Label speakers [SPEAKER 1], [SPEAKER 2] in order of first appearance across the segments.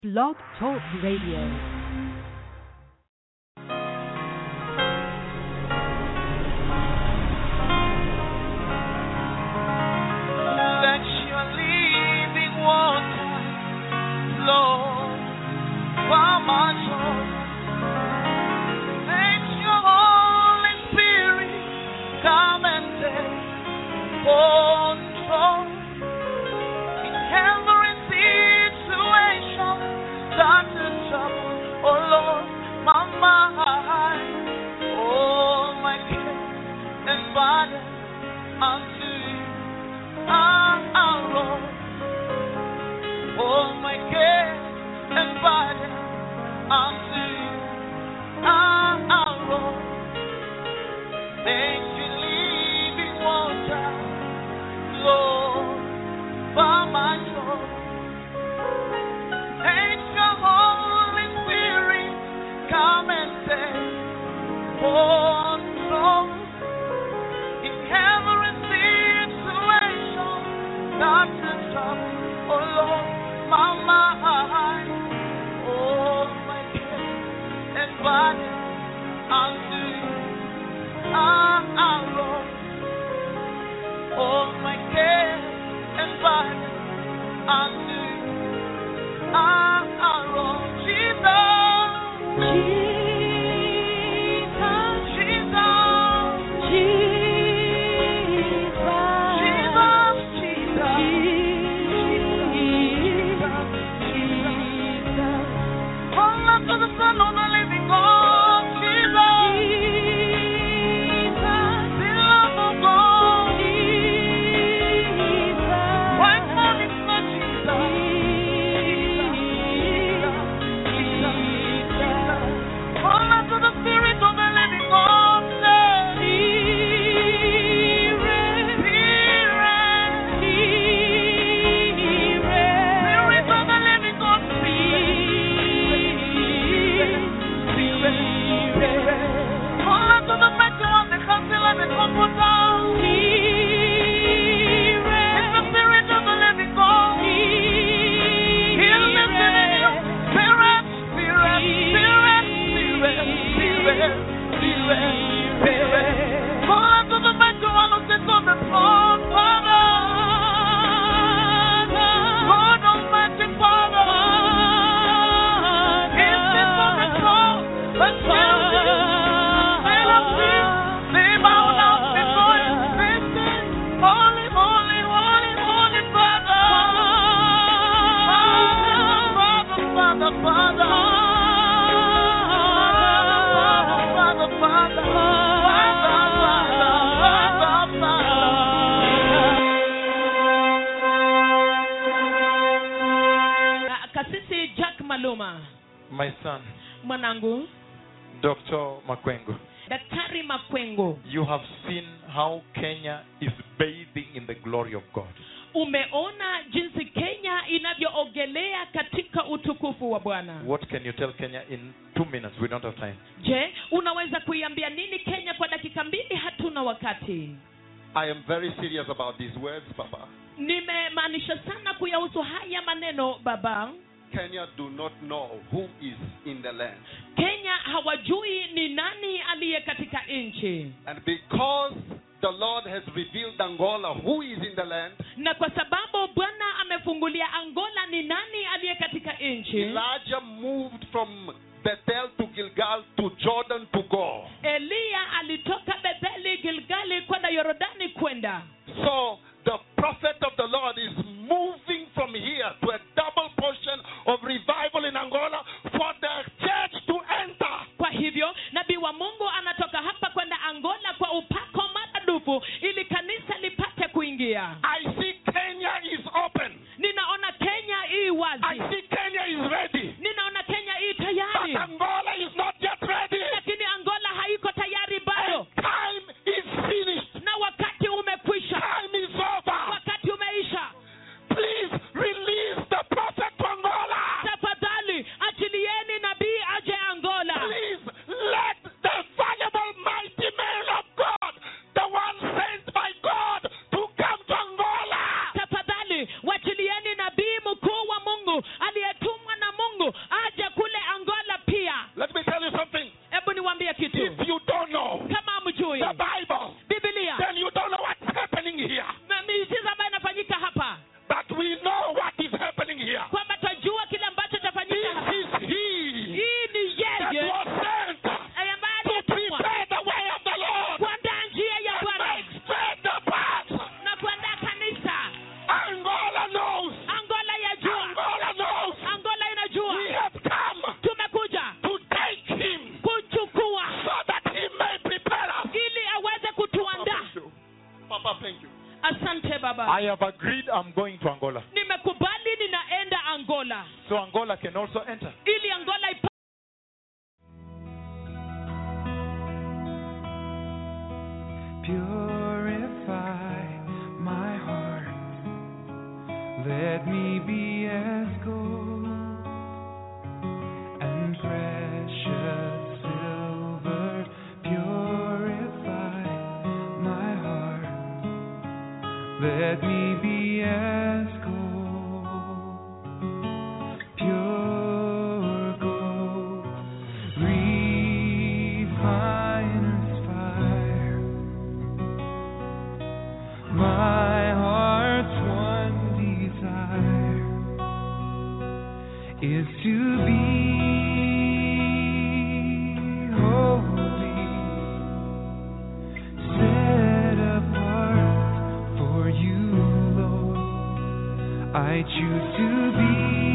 [SPEAKER 1] Blog Talk Radio.
[SPEAKER 2] Let your living water flow from my soul. Let your Holy Spirit come and take control in every situation that is trouble. Oh Lord, my mind, oh my care and body unto you. Ah, ah, Lord. Oh, my care and body unto you. Ah, ah, Lord. Thank you, living water, Lord, for my soul. Thank your Holy Spirit, come and take control in every situation that is trouble. Oh Lord, my mind, oh my care and body unto you. Ah, ah, Lord, oh my care and body unto you. Ah, ah, Lord, Jesus, Jesus, Jesus, Jesus. Hold on to the Son of the living God, Jesus. The love of God. Why not it's not Jesus? Hold on to the Spirit of the living God, Spirit of the living God, Hold on to the mighty one, the counselor, the comforter. It's the Spirit of the living God. Heal the Spirit, Spirit, Spirit, Spirit, Spirit, Spirit, Spirit. Hold on to the mighty one who sits on the throne, Father. God Almighty Father. He sits on the throne, but Holy, holy, holy, holy Father. Father, Father, Father. Father, Father, Father. Father, Father, Father,
[SPEAKER 3] Ah, kasisi jack maluma
[SPEAKER 4] My son,
[SPEAKER 3] mwanangu
[SPEAKER 4] Dr. Makwengo,
[SPEAKER 3] daktari makwengo
[SPEAKER 4] you have seen how Kenya is bathing in the glory of God.
[SPEAKER 3] umeona jinsi kenya inavyoogelea katika utukufu wa bwana
[SPEAKER 4] What can you tell Kenya in two minutes? We don't have time.
[SPEAKER 3] je unaweza kuiambia nini kenya kwa dakika mbili hatuna wakati
[SPEAKER 5] I am very serious about these words, Papa.
[SPEAKER 3] nimemaanisha sana kuyahusu haya maneno baba
[SPEAKER 5] Kenya do not know who is in the land.
[SPEAKER 3] kenya hawajui ni nani aliye katika nchi
[SPEAKER 5] And because the Lord has revealed Angola who is in the land,
[SPEAKER 3] na kwa sababu bwana amefungulia angola ni nani aliye katika nchi
[SPEAKER 5] Elijah moved from Bethel to Gilgal to Jordan to go.
[SPEAKER 3] eliya alitoka betheli gilgali kwenda yorodani kwenda
[SPEAKER 5] So the prophet of the Lord is moving from here to a double portion of revival in Angola for the church to enter.
[SPEAKER 3] kwa hivyo nabii wa mungu anatoka hapa kwenda angola kwa upako maradufu ili kanisa lipate kuingia
[SPEAKER 5] I see Kenya is open.
[SPEAKER 3] ninaona kenya ii
[SPEAKER 5] I
[SPEAKER 3] wazi
[SPEAKER 5] see Kenya is ready.
[SPEAKER 3] ninaona kenya ii
[SPEAKER 5] But
[SPEAKER 3] tayari
[SPEAKER 5] Angola is not yet ready.
[SPEAKER 3] lakini angola haiko tayari bado
[SPEAKER 5] And time is finished.
[SPEAKER 3] na wakati umekwisha
[SPEAKER 5] Time is over.
[SPEAKER 3] wakati umeisha
[SPEAKER 5] Please release the prophet to Angola.
[SPEAKER 3] tafadhali
[SPEAKER 4] I have agreed I'm going to Angola.
[SPEAKER 3] nimekubali ninaenda angola
[SPEAKER 4] So Angola can also enter.
[SPEAKER 3] ili angola ipa
[SPEAKER 2] Purify my heart. Let me be as gold and precious silver. Purify my heart. Let me be as gold, pure gold, refiner's fire. My heart's one desire is to be holy, set apart for you, Lord. I choose to be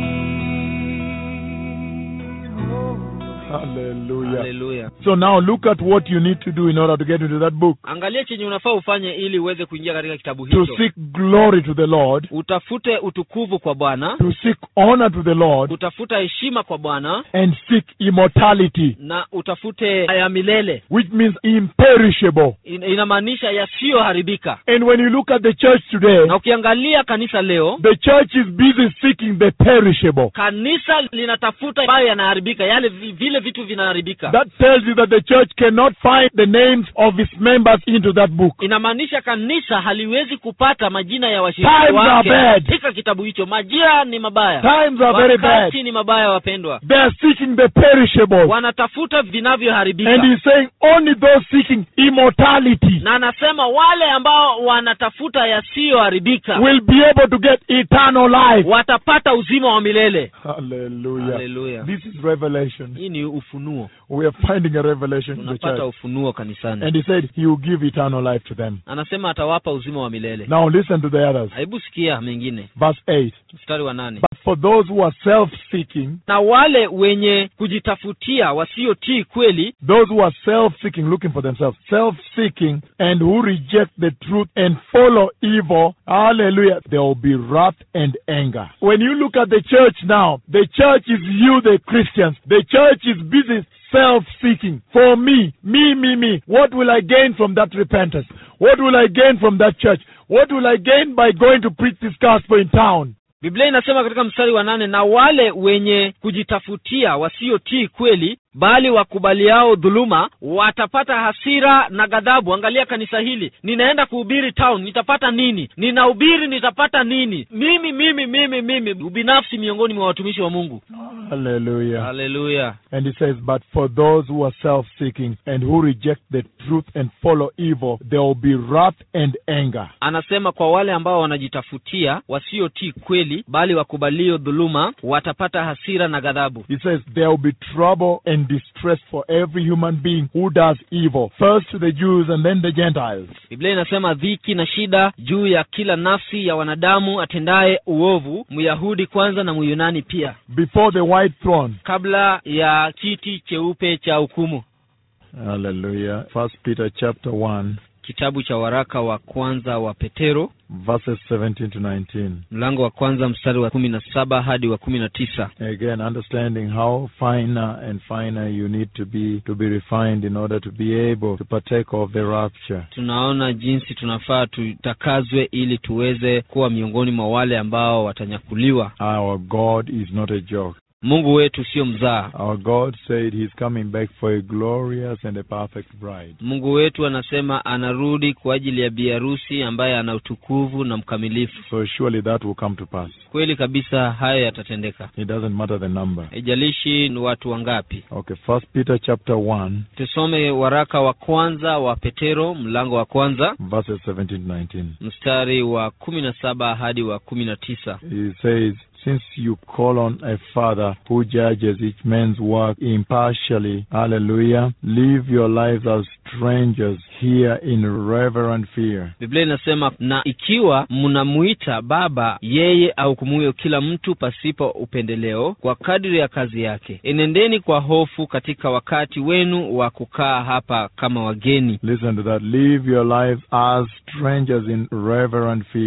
[SPEAKER 2] holy.
[SPEAKER 4] Hallelujah.
[SPEAKER 6] haleluya
[SPEAKER 7] So now look at what you need to do in order to get into that book.
[SPEAKER 6] angalia chenye unafaa ufanye ili uweze kuingia katika kitabu
[SPEAKER 7] To
[SPEAKER 6] hicho
[SPEAKER 7] seek glory to the Lord,
[SPEAKER 6] utafute utukuvu kwa bwana
[SPEAKER 7] to seek honor to the Lord,
[SPEAKER 6] utafuta heshima kwa bwana
[SPEAKER 7] and seek immortality,
[SPEAKER 6] na utafute ya milele
[SPEAKER 7] which means imperishable.
[SPEAKER 6] In, inamaanisha yasiyoharibika
[SPEAKER 7] And when you look at the church today,
[SPEAKER 6] na ukiangalia kanisa leo
[SPEAKER 7] the church is busy seeking the perishable.
[SPEAKER 6] kanisa linatafuta ambayo yanaharibika yale vi- vile vitu vinaharibika
[SPEAKER 7] That tells you that the church cannot find the names of its members into that book.
[SPEAKER 6] inamaanisha kanisa haliwezi kupata majina ya washiriki
[SPEAKER 7] Times are
[SPEAKER 6] wake
[SPEAKER 7] bad.
[SPEAKER 6] katika kitabu hicho majira ni mabaya
[SPEAKER 7] Times are very bad.
[SPEAKER 6] wakati ni mabaya wapendwa
[SPEAKER 7] They are seeking the perishable.
[SPEAKER 6] wanatafuta vinavyoharibika
[SPEAKER 7] And he's saying only those seeking immortality
[SPEAKER 6] na anasema wale ambao wanatafuta yasiyoharibika
[SPEAKER 7] will be able to get eternal life.
[SPEAKER 6] watapata uzima wa milele
[SPEAKER 7] Hallelujah.
[SPEAKER 6] Hallelujah.
[SPEAKER 7] This is revelation.
[SPEAKER 6] hii ni ufunuo
[SPEAKER 7] We are finding a revelation in the
[SPEAKER 6] tunapata
[SPEAKER 7] church.
[SPEAKER 6] ufunuo kanisani
[SPEAKER 7] And he said he will give eternal life to them.
[SPEAKER 6] anasema atawapa uzima wa milele
[SPEAKER 7] Now listen to the others.
[SPEAKER 6] hebu sikia mengine
[SPEAKER 7] Verse 8.
[SPEAKER 6] mstari wa nane
[SPEAKER 7] But for those who are self-seeking,
[SPEAKER 6] na wale wenye kujitafutia wasiotii kweli
[SPEAKER 7] those who are self-seeking, looking for themselves, self-seeking, and who reject the truth and follow evil, hallelujah, there will be wrath and anger. When you look at the church now, the church is you, the Christians. The church is busy self-seeking. For me, me, me, me. What will I gain from that repentance? What will I gain from that church? What will I gain by going to preach this gospel in town?
[SPEAKER 6] biblia inasema katika mstari wa nane na wale wenye kujitafutia wasiotii kweli bali wakubaliao dhuluma watapata hasira na ghadhabu angalia kanisa hili ninaenda kuhubiri town nitapata nini ninahubiri nitapata nini mimi mimi mimi mimi ubinafsi miongoni mwa watumishi wa mungu
[SPEAKER 7] Hallelujah.
[SPEAKER 6] haleluya
[SPEAKER 7] And he says, But for those who are self seeking and who reject the truth and follow evil, there will be wrath and anger.
[SPEAKER 6] anasema kwa wale ambao wanajitafutia wasiotii kweli bali wakubalio dhuluma watapata hasira na ghadhabu
[SPEAKER 7] He says, There will be trouble and distress for every human being who does evil, first to the Jews and then the Gentiles.
[SPEAKER 6] biblia inasema dhiki na shida juu ya kila nafsi ya wanadamu atendaye uovu myahudi kwanza na myunani pia
[SPEAKER 7] Before the white throne.
[SPEAKER 6] kabla ya kiti cheupe cha hukumu
[SPEAKER 7] Hallelujah. First Peter chapter 1,
[SPEAKER 6] kitabu cha waraka wa kwanza wa petero
[SPEAKER 7] verses 17 to 19.
[SPEAKER 6] mlango wa kwanza mstari wa kumi na saba hadi wa kumi na tisa
[SPEAKER 7] Again, understanding how finer and finer you need to be to be refined in order to be able to partake of the rapture.
[SPEAKER 6] tunaona jinsi tunafaa tutakazwe ili tuweze kuwa miongoni mwa wale ambao watanyakuliwa
[SPEAKER 7] Our God is not a joke.
[SPEAKER 6] mungu wetu sio mzaa
[SPEAKER 7] Our God said He's coming back for a glorious and a perfect bride.
[SPEAKER 6] mungu wetu anasema anarudi kwa ajili ya biharusi ambaye ana utukuvu na mkamilifu
[SPEAKER 7] So surely that will come to pass.
[SPEAKER 6] kweli kabisa hayo yatatendeka
[SPEAKER 7] It doesn't matter the number.
[SPEAKER 6] haijalishi ni watu wangapi
[SPEAKER 7] Okay, First Peter chapter 1,
[SPEAKER 6] tusome waraka wa kwanza wa petero mlango wa kwanza
[SPEAKER 7] verses 17 to 19.
[SPEAKER 6] mstari wa kumi na saba hadi wa kumi na tisa
[SPEAKER 7] He says, Since you call on a Father who judges each man's work impartially, hallelujah, live your lives as strangers here in reverent fear.
[SPEAKER 6] biblia inasema na ikiwa mnamuita baba yeye ahukumuyo kila mtu pasipo upendeleo kwa kadiri ya kazi yake enendeni kwa hofu katika wakati wenu wa kukaa hapa kama wageni
[SPEAKER 7] Listen to that. Live your lives as strangers in reverent fear.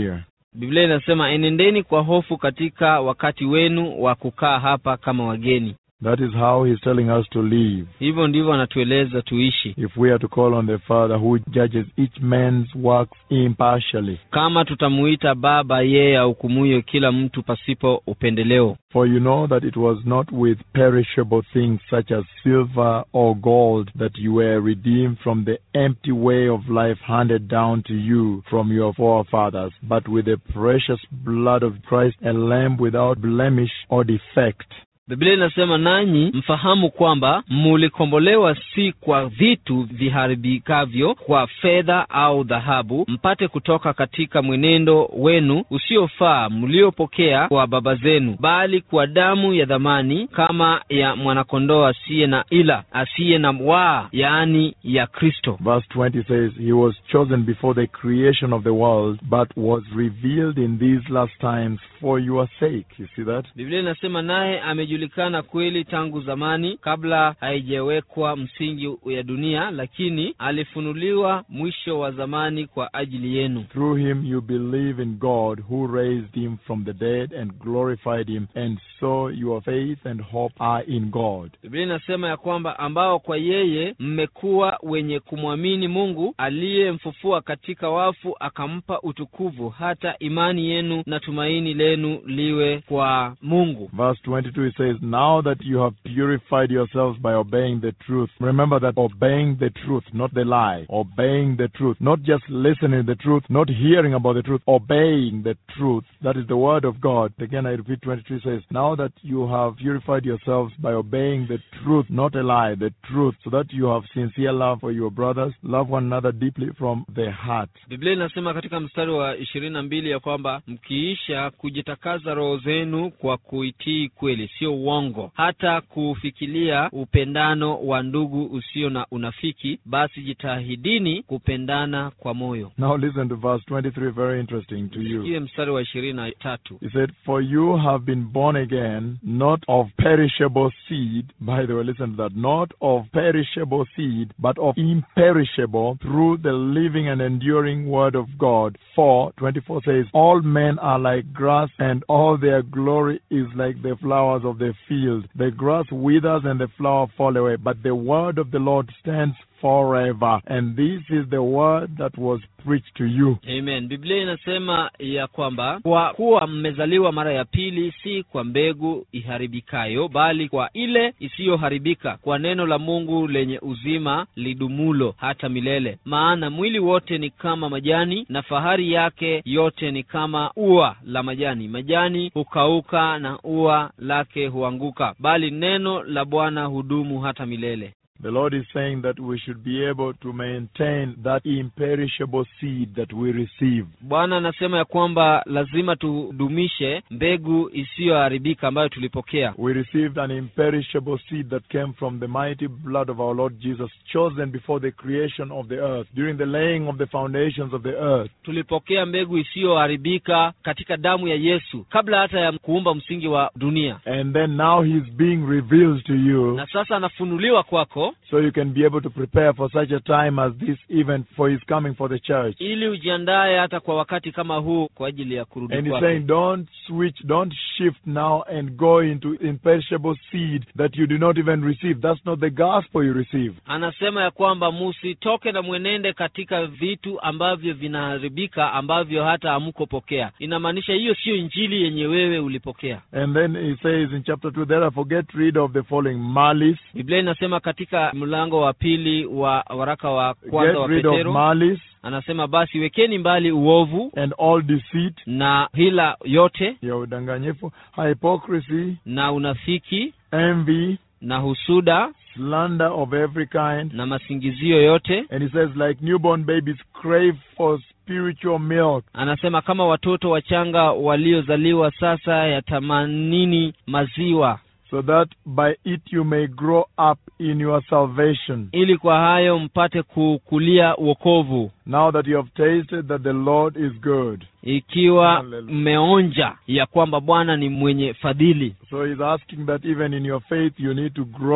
[SPEAKER 6] biblia inasema enendeni kwa hofu katika wakati wenu wa kukaa hapa kama wageni
[SPEAKER 7] That is how he's telling us to live.
[SPEAKER 6] hivyo ndivyo anatueleza tuishi
[SPEAKER 7] If we are to call on the Father who judges each man's works impartially.
[SPEAKER 6] kama tutamuita baba yeye ahukumuyo kila mtu pasipo upendeleo
[SPEAKER 7] For you know that it was not with perishable things such as silver or gold that you were redeemed from the empty way of life handed down to you from your forefathers, but with the precious blood of Christ, a lamb without blemish or defect.
[SPEAKER 6] biblia inasema nanyi mfahamu kwamba mulikombolewa si kwa vitu viharibikavyo kwa fedha au dhahabu mpate kutoka katika mwenendo wenu usiofaa mliopokea kwa baba zenu bali kwa damu ya dhamani kama ya mwanakondoo asiye na ila asiye na waa yaani ya kristo
[SPEAKER 7] Verse 20 says, He was chosen before the creation of the world, but was revealed in these last times for your sake. You see that?
[SPEAKER 6] biblia inasema naye amejulikana kweli tangu zamani kabla haijawekwa msingi ya dunia lakini alifunuliwa mwisho wa zamani kwa ajili yenu
[SPEAKER 7] Through him you believe in God who raised him from the dead and glorified him, and so your faith and hope are in God.
[SPEAKER 6] biblia inasema ya kwamba ambao kwa yeye mmekuwa wenye kumwamini mungu aliyemfufua katika wafu akampa utukuvu hata imani yenu na tumaini lenu liwe kwa mungu
[SPEAKER 7] Verse 22 it says, Now that you have purified yourselves by obeying the truth, remember that obeying the truth, not the lie, obeying the truth, not just listening to the truth, not hearing about the truth, obeying the truth, that is the word of God. Again, I repeat 23 says, Now that you have purified yourselves by obeying the truth, not a lie, the truth, so that you have sincere love for your brothers, love one another deeply from the heart.
[SPEAKER 6] biblia inasema katika mstari wa ishirini na mbili ya kwamba mkiisha kujitakaza roho zenu kwa kuitii kweli sio uongo hata kufikilia upendano wa ndugu usio na unafiki basi jitahidini kupendana kwa moyo
[SPEAKER 7] Now listen to verse 23, very interesting to you.
[SPEAKER 6] sikie mstari wa ishirini na tatu
[SPEAKER 7] He said, For you have been born again, not of perishable seed. By the way, listen to that. Not of perishable seed, but of imperishable through the living and enduring word of God. For, 24 says, All men are like grass, and all their glory is like the flowers of the field. The grass withers and the flower fall away, but the word of the Lord stands forever. And this is the word that was preached to you.
[SPEAKER 6] amen biblia inasema ya kwamba kwa kuwa mmezaliwa mara ya pili si kwa mbegu iharibikayo bali kwa ile isiyoharibika kwa neno la mungu lenye uzima lidumulo hata milele maana mwili wote ni kama majani na fahari yake yote ni kama ua la majani majani hukauka na ua lake huanguka bali neno la bwana hudumu hata milele
[SPEAKER 7] The Lord is saying that we should be able to maintain that imperishable seed that we receive.
[SPEAKER 6] bwana anasema ya kwamba lazima tudumishe mbegu isiyoharibika ambayo tulipokea
[SPEAKER 7] We received an imperishable seed that came from the mighty blood of our Lord Jesus, chosen before the creation of the earth, during the laying of the foundations of the earth.
[SPEAKER 6] tulipokea mbegu isiyoharibika katika damu ya yesu kabla hata ya kuumba msingi wa dunia
[SPEAKER 7] And then now He's being revealed to you,
[SPEAKER 6] na sasa anafunuliwa kwako
[SPEAKER 7] so you can be able to prepare for such a time as this, even for His coming for the church.
[SPEAKER 6] ili ujiandaye hata kwa wakati kama huu kwa ajili ya kurudi
[SPEAKER 7] And he's
[SPEAKER 6] kwake
[SPEAKER 7] saying, don't switch, don't shift now and go into imperishable seed that you do not even receive. That's not the gospel you receive.
[SPEAKER 6] anasema ya kwamba musitoke na mwenende katika vitu ambavyo vinaharibika ambavyo hata hamkopokea inamaanisha hiyo siyo injili yenye wewe ulipokea
[SPEAKER 7] And then he says in chapter 2, therefore get rid of the following malice,
[SPEAKER 6] biblia inasema katika mlango wa pili wa waraka wa kwanza
[SPEAKER 7] get
[SPEAKER 6] wa
[SPEAKER 7] rid of
[SPEAKER 6] petero
[SPEAKER 7] malice
[SPEAKER 6] anasema basi wekeni mbali uovu
[SPEAKER 7] and all deceit,
[SPEAKER 6] na hila yote
[SPEAKER 7] ya udanganyifu, hypocrisy,
[SPEAKER 6] na unafiki
[SPEAKER 7] envy,
[SPEAKER 6] na husuda
[SPEAKER 7] slander of every kind.
[SPEAKER 6] na masingizio yote
[SPEAKER 7] And he says, like newborn babies, crave for spiritual milk.
[SPEAKER 6] anasema kama watoto wachanga waliozaliwa sasa yatamanini maziwa
[SPEAKER 7] so that by it you may grow up in your salvation.
[SPEAKER 6] ili kwa hayo mpate kukulia wokovu
[SPEAKER 7] Now that you have tasted that the Lord is good.
[SPEAKER 6] ikiwa
[SPEAKER 7] Hallelujah.
[SPEAKER 6] mmeonja ya kwamba bwana ni mwenye fadhili
[SPEAKER 7] So he's asking that even in your faith you need to grow.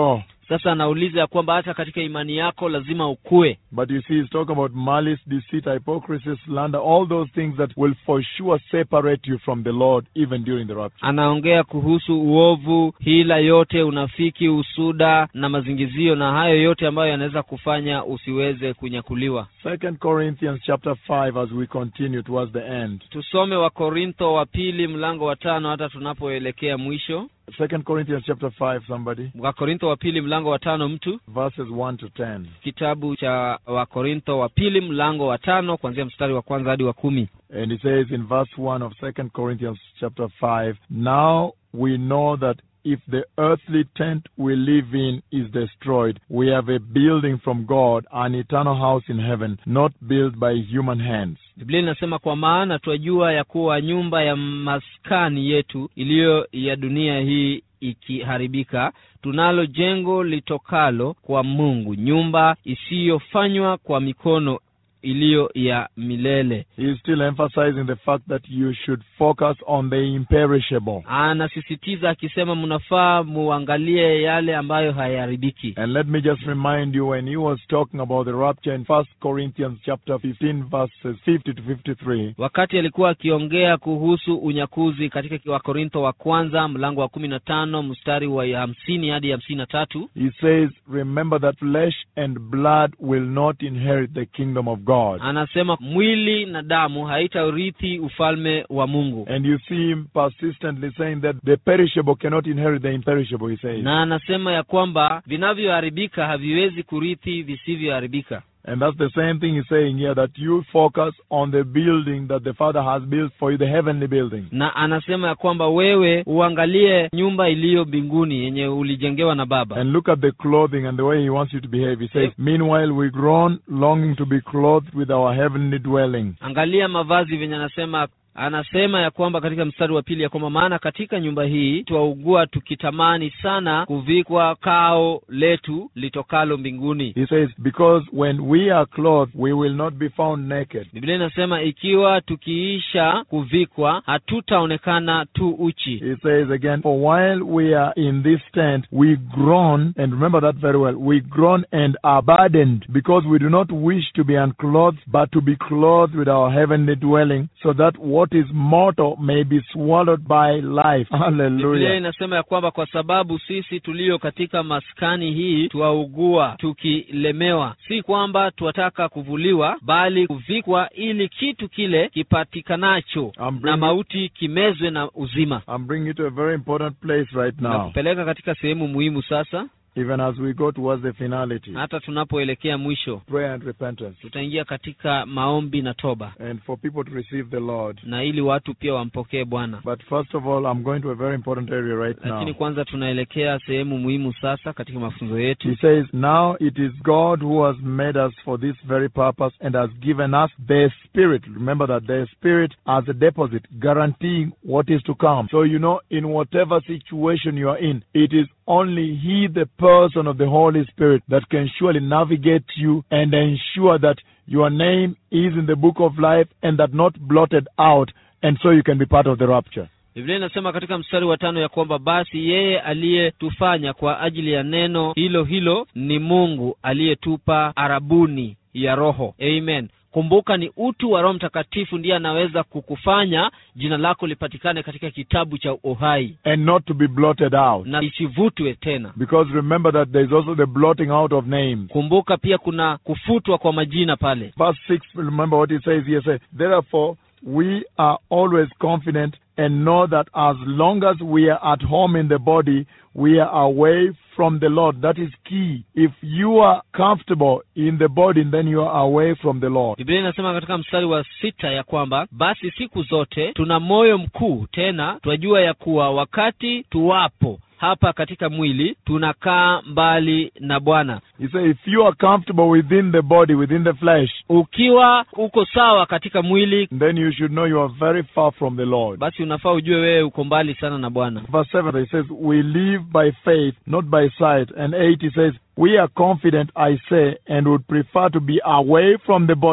[SPEAKER 6] sasa anauliza ya kwamba hata katika imani yako lazima ukue
[SPEAKER 7] But you see, he's talking about malice, deceit, hypocrisy, slander, all those things that will for sure separate you from the Lord even during the rapture.
[SPEAKER 6] anaongea kuhusu uovu hila yote unafiki usuda na mazingizio na hayo yote ambayo yanaweza kufanya usiweze kunyakuliwa
[SPEAKER 7] Second Corinthians chapter five, as we continue towards the end.
[SPEAKER 6] tusome wakorintho wa pili mlango wa tano hata tunapoelekea mwisho
[SPEAKER 7] Second Corinthians chapter five, somebody
[SPEAKER 6] wakorintho wa pili mlango wa tano mtu
[SPEAKER 7] verses one to ten.
[SPEAKER 6] kitabu cha wakorintho wa pili mlango wa tano kuanzia mstari wa kwanza hadi wa kumi
[SPEAKER 7] And it says in verse 1 of 2 Corinthians chapter 5, Now we know that if the earthly tent we live in is destroyed, we have a building from God, an eternal house in heaven, not built by human hands.
[SPEAKER 6] biblia inasema kwa maana twajua ya kuwa nyumba ya maskani yetu iliyo ya dunia hii ikiharibika tunalo jengo litokalo kwa mungu nyumba isiyofanywa kwa mikono iliyo ya milele
[SPEAKER 7] He is still emphasizing the fact that you should focus on the imperishable.
[SPEAKER 6] anasisitiza akisema mnafaa muangalie yale ambayo hayaharibiki
[SPEAKER 7] And let me just remind you when he was talking about the rapture in 1 Corinthians chapter 15 verses 50 to 53,
[SPEAKER 6] wakati alikuwa akiongea kuhusu unyakuzi katika wakorintho wa kwanza mlango wa kumi na tano mstari wa hamsini hadi hamsini na tatu
[SPEAKER 7] he says, Remember that flesh and blood will not inherit the kingdom of God.
[SPEAKER 6] anasema mwili na damu haitaurithi ufalme wa mungu
[SPEAKER 7] And you see him persistently saying that the perishable cannot inherit the imperishable, he says.
[SPEAKER 6] na anasema ya kwamba vinavyoharibika haviwezi kurithi visivyoharibika
[SPEAKER 7] And that's the same thing he's saying here that you focus on the building that the Father has built for you, the heavenly building.
[SPEAKER 6] na anasema ya kwamba wewe uangalie nyumba iliyo mbinguni yenye ulijengewa na baba
[SPEAKER 7] And look at the clothing and the way he wants you to behave. He says, Meanwhile, we groan, longing to be clothed with our heavenly dwelling.
[SPEAKER 6] angalia mavazi venye anasema anasema ya kwamba katika mstari wa pili ya kwamba maana katika nyumba hii twaugua tukitamani sana kuvikwa kao letu litokalo mbinguni
[SPEAKER 7] He says, Because when we are clothed, we will not be found naked.
[SPEAKER 6] biblia inasema ikiwa tukiisha kuvikwa hatutaonekana tu uchi
[SPEAKER 7] He says again, For while we are in this tent, we groan, and remember that very well, we groan and are burdened, because we do not wish to be unclothed, but to be clothed with our heavenly dwelling, so that what is mortal may be swallowed by life.
[SPEAKER 6] biblia
[SPEAKER 7] Hallelujah.
[SPEAKER 6] inasema ya kwamba kwa sababu sisi tulio katika maskani hii twaugua tukilemewa si kwamba twataka kuvuliwa bali kuvikwa ili kitu kile kipatikanacho
[SPEAKER 7] I'm
[SPEAKER 6] na
[SPEAKER 7] bringing,
[SPEAKER 6] mauti kimezwe na uzima
[SPEAKER 7] I'm bringing you to a very important place right
[SPEAKER 6] na
[SPEAKER 7] now,
[SPEAKER 6] kupeleka katika sehemu muhimu sasa
[SPEAKER 7] even as we go towards the finality.
[SPEAKER 6] hata tunapoelekea mwisho
[SPEAKER 7] Prayer and repentance.
[SPEAKER 6] tutaingia katika maombi na toba
[SPEAKER 7] And for people to receive the Lord.
[SPEAKER 6] na ili watu pia wampokee bwana
[SPEAKER 7] But first of all, I'm going to a very important area right now.
[SPEAKER 6] lakini kwanza tunaelekea sehemu muhimu sasa katika mafunzo yetu
[SPEAKER 7] He says, Now it is God who has made us for this very purpose and has given us the Spirit. Remember that the Spirit as a deposit, guaranteeing what is to come. So, you know, in whatever situation you are in, it is only He, the person of the Holy Spirit, that can surely navigate you and ensure that your name is in the book of life and that not blotted out, and so you can be part of the rapture.
[SPEAKER 6] biblia inasema katika mstari wa tano ya kwamba basi yeye aliyetufanya kwa ajili ya neno hilo hilo ni mungu aliyetupa arabuni ya roho amen kumbuka ni utu wa roho mtakatifu ndiye anaweza kukufanya jina lako lipatikane katika kitabu cha uhai
[SPEAKER 7] And not to be blotted out.
[SPEAKER 6] na isivutwe tena
[SPEAKER 7] Because remember that there is also the blotting out of names.
[SPEAKER 6] kumbuka pia kuna kufutwa kwa majina pale
[SPEAKER 7] Verse 6, remember what it says here. Say, Therefore, we are always confident and know that as long as we are at home in the body, we are away from the Lord. That is key. If you are comfortable in the body, then you are away from the Lord.
[SPEAKER 6] biblia inasema katika mstari wa sita ya kwamba basi siku zote tuna moyo mkuu tena twajua ya kuwa wakati tuwapo hapa katika mwili tunakaa mbali na bwana
[SPEAKER 7] He says, if you are comfortable within the body, within the flesh,
[SPEAKER 6] ukiwa uko sawa katika mwili
[SPEAKER 7] then you should know you are very far from the Lord.
[SPEAKER 6] basi unafaa ujue wewe uko mbali sana na bwana
[SPEAKER 7] Verse 7, he says, We live by faith, not by sight. And 8, he says, We are confident, I say, and would prefer to be away from the body,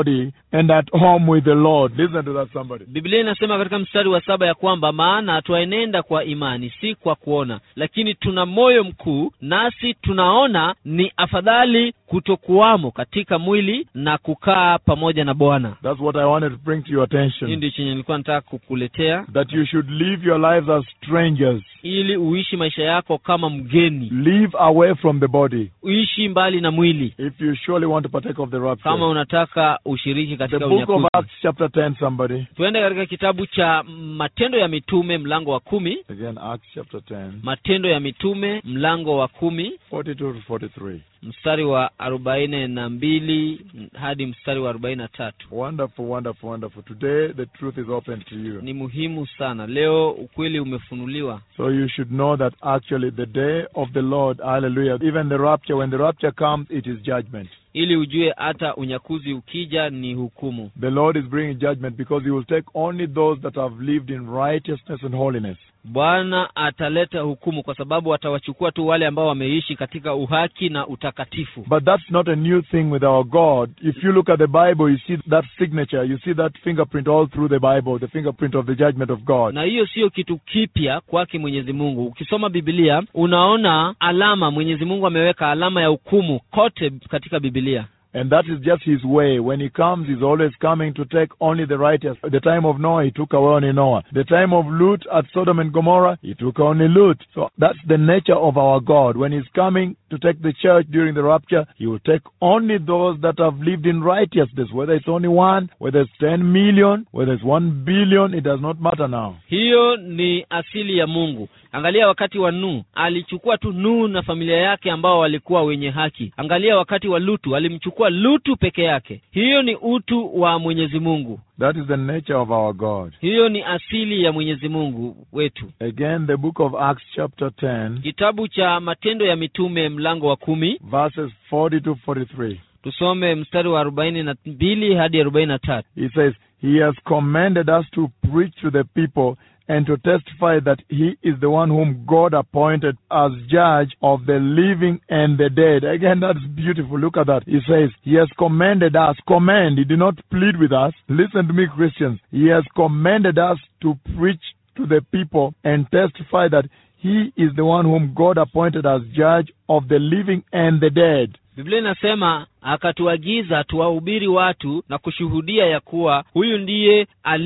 [SPEAKER 7] and at home with the Lord. Listen to that, somebody.
[SPEAKER 6] biblia inasema katika mstari wa saba ya kwamba maana twaenenda kwa imani si kwa kuona lakini tuna moyo mkuu nasi tunaona ni afadhali kutokuwamo katika mwili na kukaa pamoja na bwana
[SPEAKER 7] That's what I wanted to bring to your
[SPEAKER 6] hii
[SPEAKER 7] attention.
[SPEAKER 6] ndio chenye nilikuwa nataka kukuletea
[SPEAKER 7] That you should live your lives as strangers.
[SPEAKER 6] ili uishi maisha yako kama mgeni
[SPEAKER 7] Live away from the body.
[SPEAKER 6] uishi mbali na mwili
[SPEAKER 7] If you surely want to partake of the
[SPEAKER 6] kama
[SPEAKER 7] rapture.
[SPEAKER 6] unataka ushiriki
[SPEAKER 7] The
[SPEAKER 6] katika
[SPEAKER 7] book of
[SPEAKER 6] unyakuzi
[SPEAKER 7] Acts, chapter 10, somebody.
[SPEAKER 6] tuende katika kitabu cha matendo ya mitume mlango wa kumi
[SPEAKER 7] Again, Acts chapter 10,
[SPEAKER 6] matendo ya mitume mlango wa kumi
[SPEAKER 7] 42 to 43.
[SPEAKER 6] mstari wa arobaini na mbili hadi mstari wa arobaini na tatu
[SPEAKER 7] Wonderful, wonderful, wonderful. Today, the truth is open to you.
[SPEAKER 6] ni muhimu sana leo ukweli umefunuliwa
[SPEAKER 7] So you should know that actually the day of the Lord, hallelujah, even the rapture, when the rapture comes, it is judgment.
[SPEAKER 6] ili ujue hata unyakuzi ukija ni hukumu
[SPEAKER 7] The Lord is bringing judgment because He will take only those that have lived in righteousness and holiness.
[SPEAKER 6] bwana ataleta hukumu kwa sababu atawachukua tu wale ambao wameishi katika uhaki na utakatifu
[SPEAKER 7] But that's not a new thing with our God. If you look at the Bible, you see that signature, you see that fingerprint all through the Bible, the fingerprint of the judgment of God.
[SPEAKER 6] na hiyo sio kitu kipya kwake mwenyezi mungu ukisoma bibilia unaona alama mwenyezi mungu ameweka alama ya hukumu kote katika bibilia
[SPEAKER 7] And that is just his way. When he comes, he's always coming to take only the righteous. The time of Noah, he took away only Noah. The time of Lut at Sodom and Gomorrah, he took only Lut. So that's the nature of our God. When he's coming to take the church during the rapture, he will take only those that have lived in righteousness. Whether it's only one, whether it's 10 million, whether it's 1 billion, it does not matter now.
[SPEAKER 6] hiyo ni asili ya mungu angalia wakati wa nuhu alichukua tu nuhu na familia yake ambao walikuwa wenye haki angalia wakati wa lutu alimchukua lutu peke yake hiyo ni utu wa mwenyezi mungu
[SPEAKER 7] That is the nature of our God.
[SPEAKER 6] hiyo ni asili ya mwenyezi mungu wetu
[SPEAKER 7] Again, the book of Acts, chapter 10,
[SPEAKER 6] kitabu cha matendo ya mitume mlango wa kumi
[SPEAKER 7] verses 40 to 43.
[SPEAKER 6] tusome mstari wa arobaini na mbili hadi arobaini na tatu
[SPEAKER 7] He says, He has commanded us to preach to the people and to testify that He is the one whom God appointed as judge of the living and the dead. Again, that's beautiful. Look at that. He says, He has commanded us. Command. He did not plead with us. Listen to me, Christians. He has commanded us to preach to the people and testify that He is the one whom God appointed as judge of the living and the dead.
[SPEAKER 6] biblia inasema akatuagiza tuwahubiri watu na kushuhudia ya kuwa huyu ndiye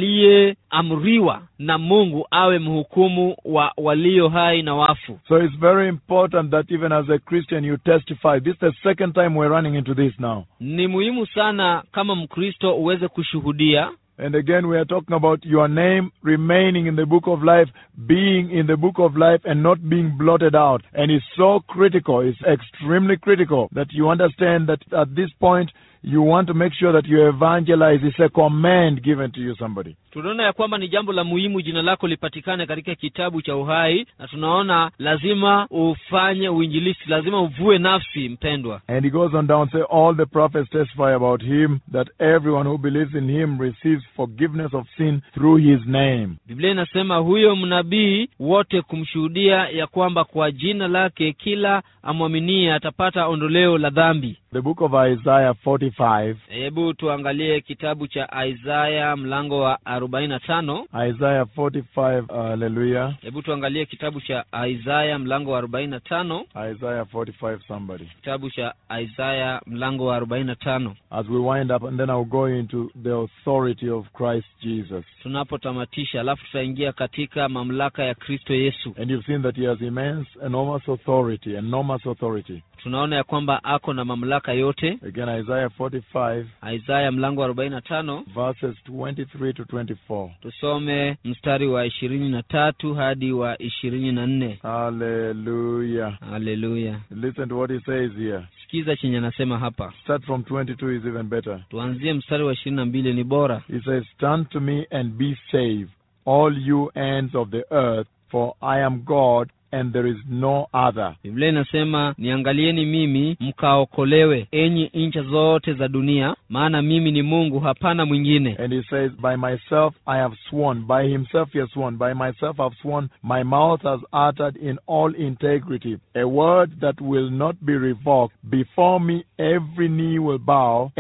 [SPEAKER 6] aliyeamriwa na mungu awe mhukumu wa walio hai na wafu
[SPEAKER 7] So it's very important that even as a Christian you testify. This is the second time we're running into this now.
[SPEAKER 6] ni muhimu sana kama mkristo uweze kushuhudia
[SPEAKER 7] And again, we are talking about your name remaining in the book of life, being in the book of life, and not being blotted out. And it's so critical, it's extremely critical that you understand that at this point, you want to make sure that you evangelize. It's a command given to you, somebody.
[SPEAKER 6] tunaona ya kwamba ni jambo la muhimu jina lako lipatikane katika kitabu cha uhai na tunaona lazima ufanye uinjilisi lazima uvue nafsi mpendwa
[SPEAKER 7] And he goes on down, say, all the prophets testify about him, that everyone who believes in him receives forgiveness of sin through his name.
[SPEAKER 6] biblia inasema huyo mnabii wote kumshuhudia ya kwamba kwa jina lake kila amwaminie atapata ondoleo la dhambi
[SPEAKER 7] The book of Isaiah 45,
[SPEAKER 6] hebu tuangalie kitabu cha isaya mlango wa arobaini na tano
[SPEAKER 7] Isaiah 45, hallelujah.
[SPEAKER 6] hebu tuangalie kitabu cha isaya mlango wa arobaini na tano
[SPEAKER 7] Isaiah 45, somebody.
[SPEAKER 6] kitabu cha isaya mlango wa arobaini na tano
[SPEAKER 7] As we wind up, and then I'll go into the authority of Christ Jesus.
[SPEAKER 6] tunapotamatisha alafu tutaingia katika mamlaka ya kristo yesu
[SPEAKER 7] And you've seen that he has immense, enormous authority, enormous authority.
[SPEAKER 6] tunaona ya kwamba ako na mamlaka yote
[SPEAKER 7] Again, Isaiah 45,
[SPEAKER 6] isaya mlango wa arobaini na tano
[SPEAKER 7] verses 23 to 24.
[SPEAKER 6] tusome mstari wa ishirini na tatu hadi wa ishirini na nne
[SPEAKER 7] Hallelujah.
[SPEAKER 6] haleluya
[SPEAKER 7] Listen to what he says here.
[SPEAKER 6] sikiza chenye anasema hapa
[SPEAKER 7] Start from 22 is even better.
[SPEAKER 6] tuanzie mstari wa ishirini na mbili ni bora
[SPEAKER 7] He says, Turn to me and be saved, all you ends of the earth, for I am God and there is no other.
[SPEAKER 6] biblia inasema niangalieni mimi mkaokolewe enyi ncha zote za dunia maana mimi ni mungu hapana mwingine
[SPEAKER 7] And he says, By myself I have sworn, by himself he has sworn, by myself I have sworn, my mouth has uttered in all integrity a word that will not be revoked. Before me every knee will bow, and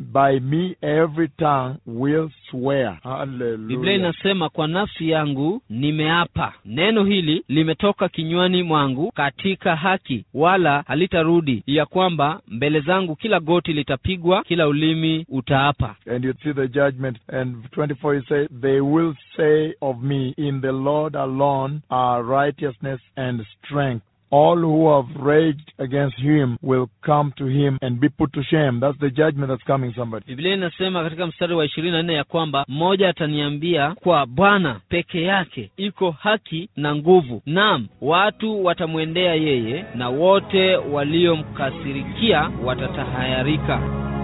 [SPEAKER 7] by me every tongue will swear.
[SPEAKER 6] biblia
[SPEAKER 7] Hallelujah.
[SPEAKER 6] inasema kwa nafsi yangu nimeapa neno hili limetoka kinywani mwangu katika haki wala halitarudi ya kwamba mbele zangu kila goti litapigwa kila ulimi utaapa
[SPEAKER 7] And you see the judgment. And 24 he says, They will say of me, In the Lord alone are righteousness and strength. All who have raged against him will come to him and be put to shame. That's the judgment that's coming, somebody.
[SPEAKER 6] biblia inasema katika mstari wa ishirini na nne ya kwamba mmoja ataniambia kwa bwana peke yake iko haki na nguvu naam watu watamwendea yeye na wote waliomkasirikia watatahayarika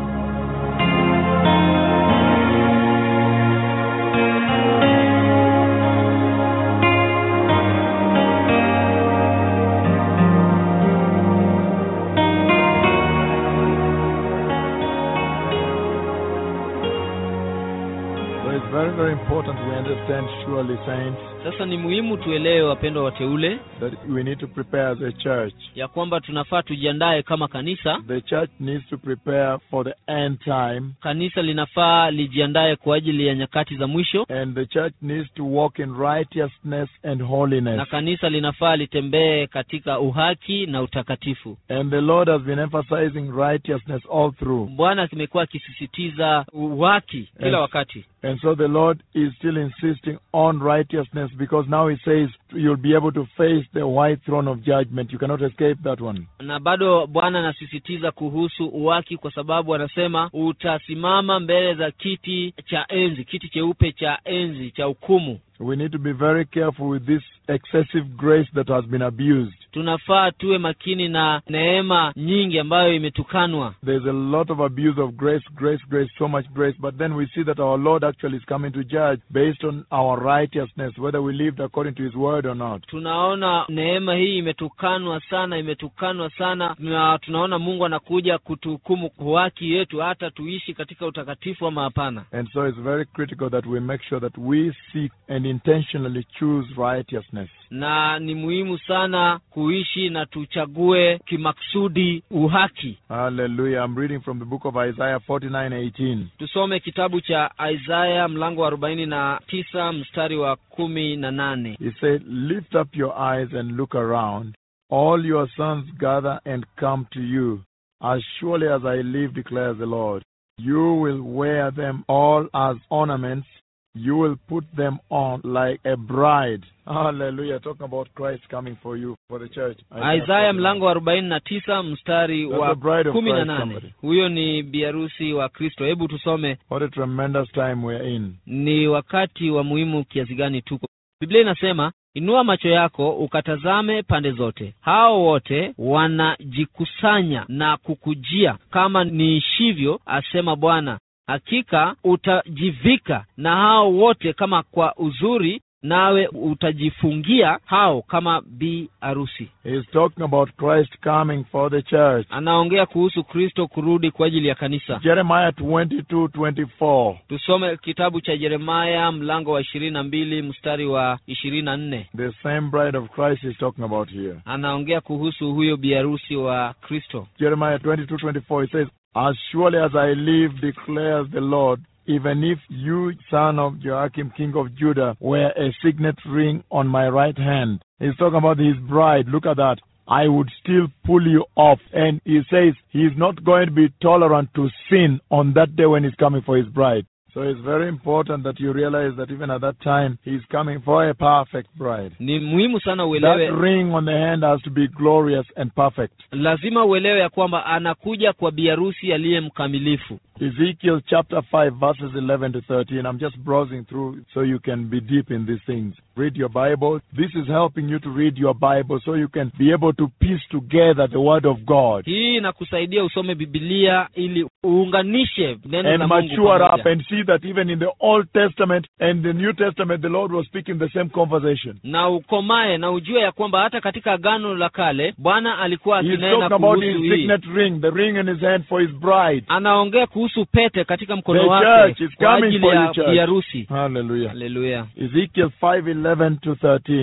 [SPEAKER 7] So it's very, very important we understand, surely, saints,
[SPEAKER 6] sasa ni muhimu tuelewe wapendwa wateule
[SPEAKER 7] that we need to prepare as a church.
[SPEAKER 6] ya kwamba tunafaa tujiandae kama kanisa
[SPEAKER 7] The church needs to prepare for the end time,
[SPEAKER 6] kanisa linafaa lijiandae kwa ajili ya nyakati za mwisho
[SPEAKER 7] and the church needs to walk in righteousness and
[SPEAKER 6] na
[SPEAKER 7] holiness.
[SPEAKER 6] kanisa linafaa litembee katika uhaki na utakatifu
[SPEAKER 7] And the Lord has been emphasizing righteousness all through.
[SPEAKER 6] bwana amekuwa akisisitiza uhaki kila
[SPEAKER 7] Yes.
[SPEAKER 6] wakati
[SPEAKER 7] And so the Lord is still insisting on righteousness because now He says you'll be able to face the white throne of judgment. You cannot escape that one.
[SPEAKER 6] na bado bwana anasisitiza kuhusu uhaki kwa sababu anasema utasimama mbele za kiti cha enzi kiti cheupe cha enzi cha hukumu
[SPEAKER 7] We need to be very careful with this excessive grace that has been abused.
[SPEAKER 6] tunafaa tuwe makini na neema nyingi ambayo imetukanwa
[SPEAKER 7] There's a lot of abuse of grace, grace, grace, so much grace. But then we see that our Lord actually is coming to judge based on our righteousness, whether we lived according to His word or not.
[SPEAKER 6] tunaona neema hii imetukanwa sana imetukanwa sana na tunaona mungu anakuja kutuhukumu kwa haki yetu hata tuishi katika utakatifu ama hapana
[SPEAKER 7] And so it's very critical that we make sure that we seek and intentionally choose righteousness.
[SPEAKER 6] na ni muhimu sana kuishi na tuchague kimaksudi uhaki
[SPEAKER 7] Hallelujah. I'm reading from the book of Isaiah 49:18.
[SPEAKER 6] tusome kitabu cha isaya mlango wa arobaini na tisa mstari wa kumi na nane
[SPEAKER 7] He said, Lift up your eyes and look around. All your sons gather and come to you. As surely as I live, declares the Lord. You will wear them all as ornaments. You will put them on like a bride. Hallelujah. Talking about Christ coming for you, for the church.
[SPEAKER 6] isaya mlango wa arobaini na tisa mstari
[SPEAKER 7] That's
[SPEAKER 6] wa
[SPEAKER 7] the bride of
[SPEAKER 6] kumi na
[SPEAKER 7] Christ,
[SPEAKER 6] nane
[SPEAKER 7] somebody.
[SPEAKER 6] huyo ni biharusi wa kristo hebu tusome
[SPEAKER 7] What a tremendous time we're in.
[SPEAKER 6] ni wakati wa muhimu kiasi gani tuko biblia inasema inua macho yako ukatazame pande zote hao wote wanajikusanya na kukujia kama niishivyo asema bwana hakika utajivika na hao wote kama kwa uzuri nawe utajifungia hao kama bi arusi
[SPEAKER 7] He's talking about Christ coming for the church.
[SPEAKER 6] anaongea kuhusu kristo kurudi kwa ajili ya kanisa
[SPEAKER 7] Jeremiah 22 24.
[SPEAKER 6] tusome kitabu cha yeremaya mlango wa ishirini na mbili mstari wa ishirini na nne
[SPEAKER 7] The same bride of Christ is talking about here.
[SPEAKER 6] anaongea kuhusu huyo biharusi wa kristo
[SPEAKER 7] Jeremiah 22 24. It says, As surely as I live, declares the Lord, even if you, son of Joachim, king of Judah, wear a signet ring on my right hand. He's talking about his bride. Look at that. I would still pull you off. And he says he's not going to be tolerant to sin on that day when he's coming for his bride. So it's very important that you realize that even at that time, he's coming for a perfect bride.
[SPEAKER 6] ni muhimu sana
[SPEAKER 7] That
[SPEAKER 6] uelewe
[SPEAKER 7] ring on the hand has to be glorious and perfect.
[SPEAKER 6] lazima uelewe ya kwamba anakuja kwa biharusi aliye mkamilifu
[SPEAKER 7] Ezekiel chapter 5, verses 11 to 13. I'm just browsing through so you can be deep in these things. Read your Bible. This is helping you to read your Bible so you can be able to piece together the Word of God
[SPEAKER 6] hii inakusaidia usome bibilia ili uunganishe neno
[SPEAKER 7] and
[SPEAKER 6] la mungu
[SPEAKER 7] mature up
[SPEAKER 6] pamoja.
[SPEAKER 7] and see that even in the Old Testament and the New Testament, the Lord was speaking the same conversation.
[SPEAKER 6] na ukomae na ujue ya kwamba hata katika agano la kale bwana alikuwa
[SPEAKER 7] He's
[SPEAKER 6] akinena
[SPEAKER 7] talking about
[SPEAKER 6] kuhusu
[SPEAKER 7] his
[SPEAKER 6] hii
[SPEAKER 7] signet ring, the ring in his hand for his bride.
[SPEAKER 6] anaongea kuhusu pete katika mkono
[SPEAKER 7] The
[SPEAKER 6] wake
[SPEAKER 7] church is
[SPEAKER 6] kwa
[SPEAKER 7] coming
[SPEAKER 6] ajili
[SPEAKER 7] for
[SPEAKER 6] ya
[SPEAKER 7] you, church.
[SPEAKER 6] biharusi
[SPEAKER 7] Hallelujah.
[SPEAKER 6] haleluya
[SPEAKER 7] Ezekiel 5, 11 to 13.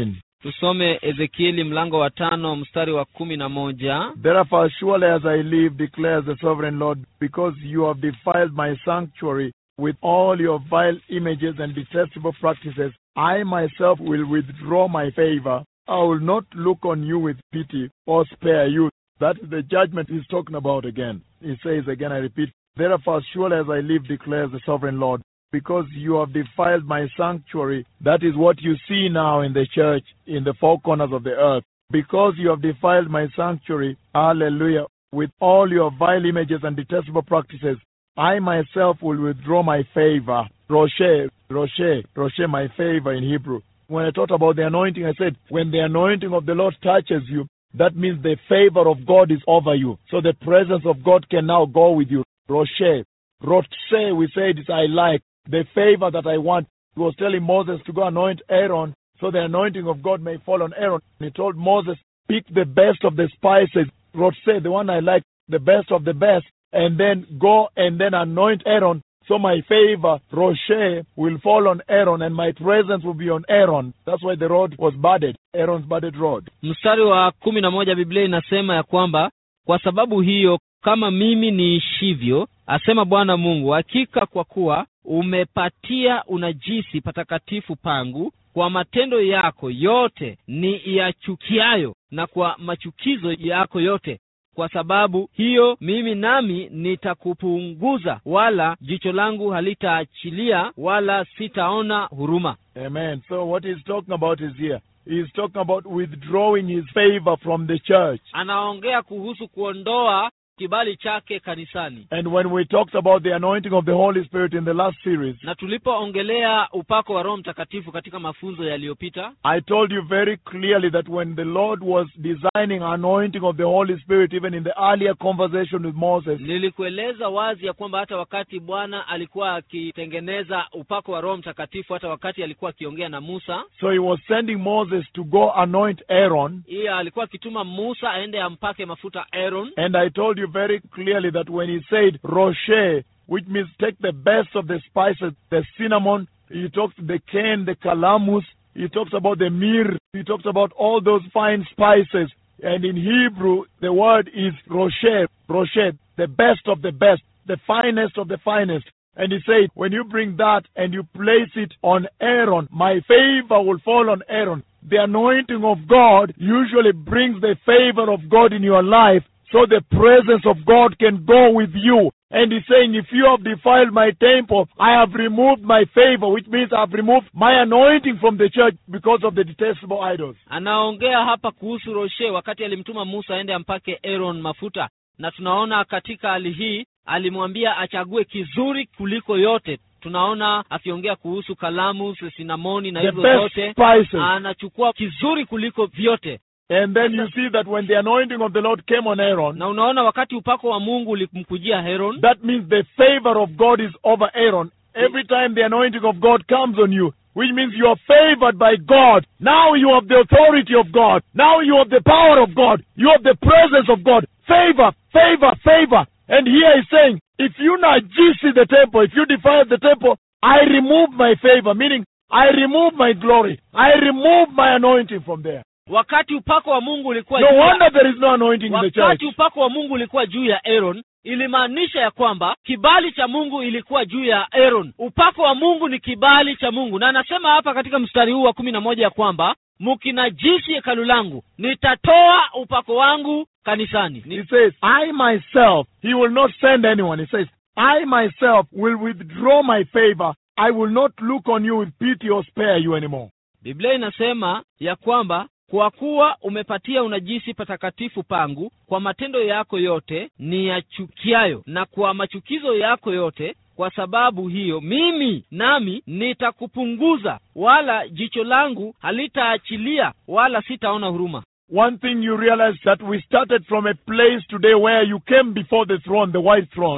[SPEAKER 6] tusome ezekieli mlango wa tano mstari wa kumi na moja
[SPEAKER 7] Therefore, surely as I live, declares the sovereign Lord, because you have defiled my sanctuary with all your vile images and detestable practices, I myself will withdraw my favor. I will not look on you with pity or spare you. That is the judgment he's talking about again. He says again, I repeat, Therefore, surely as I live, declares the sovereign Lord, because you have defiled my sanctuary. That is what you see now in the church, in the four corners of the earth. Because you have defiled my sanctuary, hallelujah, with all your vile images and detestable practices, I myself will withdraw my favor. Roche, Roche, Roche, my favor in Hebrew. When I talked about the anointing, I said, when the anointing of the Lord touches you, that means the favor of God is over you. So the presence of God can now go with you. Roche, Roche, we said is I like. The favor that I want. He was telling Moses to go anoint Aaron so the anointing of God may fall on Aaron. He told Moses, pick the best of the spices. Roche, the one I like, the best of the best, and then go and then anoint Aaron. So my favor, Roche, will fall on Aaron and my presence will be on Aaron. That's why the road was budded, Aaron's budded road.
[SPEAKER 6] mstari wa kumi na moja biblia inasema ya kwamba kwa sababu hiyo kama mimi niishivyo asema bwana mungu hakika kwa kuwa umepatia unajisi patakatifu pangu kwa matendo yako yote ni yachukiayo na kwa machukizo yako yote kwa sababu hiyo mimi nami nitakupunguza wala jicho langu halitaachilia wala sitaona huruma
[SPEAKER 7] Amen. So what he's talking about is here. He's talking about withdrawing his favor from the church.
[SPEAKER 6] anaongea kuhusu kuondoa kibali chake kanisani
[SPEAKER 7] And when we talked about the anointing of the Holy Spirit in the last series,
[SPEAKER 6] na tulipoongelea upako wa roho mtakatifu katika mafunzo yaliyopita
[SPEAKER 7] I told you very clearly that when the Lord was designing anointing of the Holy Spirit, even in the earlier conversation with Moses,
[SPEAKER 6] nilikueleza wazi ya kwamba hata wakati bwana alikuwa akitengeneza upako wa roho mtakatifu hata wakati alikuwa akiongea na musa
[SPEAKER 7] so he was sending Moses to go anoint Aaron.
[SPEAKER 6] hiyo alikuwa akituma musa aende ampake mafuta aaron
[SPEAKER 7] And I told you very clearly that when he said Roche, which means take the best of the spices, the cinnamon, he talks the cane, the calamus, he talks about the myrrh, he talks about all those fine spices. And in Hebrew, the word is Roche, Roche, the best of the best, the finest of the finest. And he said, when you bring that and you place it on Aaron, my favor will fall on Aaron. The anointing of God usually brings the favor of God in your life so the presence of God can go with you. And he's saying, if you have defiled my temple, I have removed my favor, which means I've removed my anointing from the church because of the detestable idols.
[SPEAKER 6] anaongea hapa kuhusu roshe wakati alimtuma musa aende ampake aaron mafuta na tunaona katika hali hii alimwambia achague kizuri kuliko yote tunaona akiongea kuhusu kalamu sinamoni na
[SPEAKER 7] The
[SPEAKER 6] hizo
[SPEAKER 7] best
[SPEAKER 6] zote
[SPEAKER 7] spices.
[SPEAKER 6] anachukua kizuri kuliko vyote
[SPEAKER 7] And then you see that when the anointing of the Lord came on Aaron,
[SPEAKER 6] na unaona wakati upako wa mungu ulimkujia heron
[SPEAKER 7] that means the favor of God is over Aaron. Every time the anointing of God comes on you, which means you are favored by God. Now you have the authority of God. Now you have the power of God. You have the presence of God. Favor, favor, favor. And here he's saying, if you najisi the temple, if you defile the temple, I remove my favor, meaning I remove my glory. I remove my anointing from there.
[SPEAKER 6] wakati upako wa mungu ulikuwa
[SPEAKER 7] No
[SPEAKER 6] juu ya-
[SPEAKER 7] wonder there is no anointing in the church.
[SPEAKER 6] wakati upako wa mungu ulikuwa juu ya aaron ilimaanisha ya kwamba kibali cha mungu ilikuwa juu ya aaron upako wa mungu ni kibali cha mungu na anasema hapa katika mstari huu wa kumi na moja ya kwamba mkinajisi hekalu langu nitatoa upako wangu kanisani
[SPEAKER 7] He
[SPEAKER 6] Ni,
[SPEAKER 7] says, I myself, he will not send anyone. He says, I myself will withdraw my favor. I will not look on you with pity or spare you anymore.
[SPEAKER 6] biblia inasema ya kwamba kwa kuwa umepatia unajisi patakatifu pangu kwa matendo yako yote ni yachukiayo na kwa machukizo yako yote kwa sababu hiyo mimi nami nitakupunguza wala jicho langu halitaachilia wala sitaona huruma
[SPEAKER 7] One thing you realize that we started from a place today where you came before the throne, the white throne.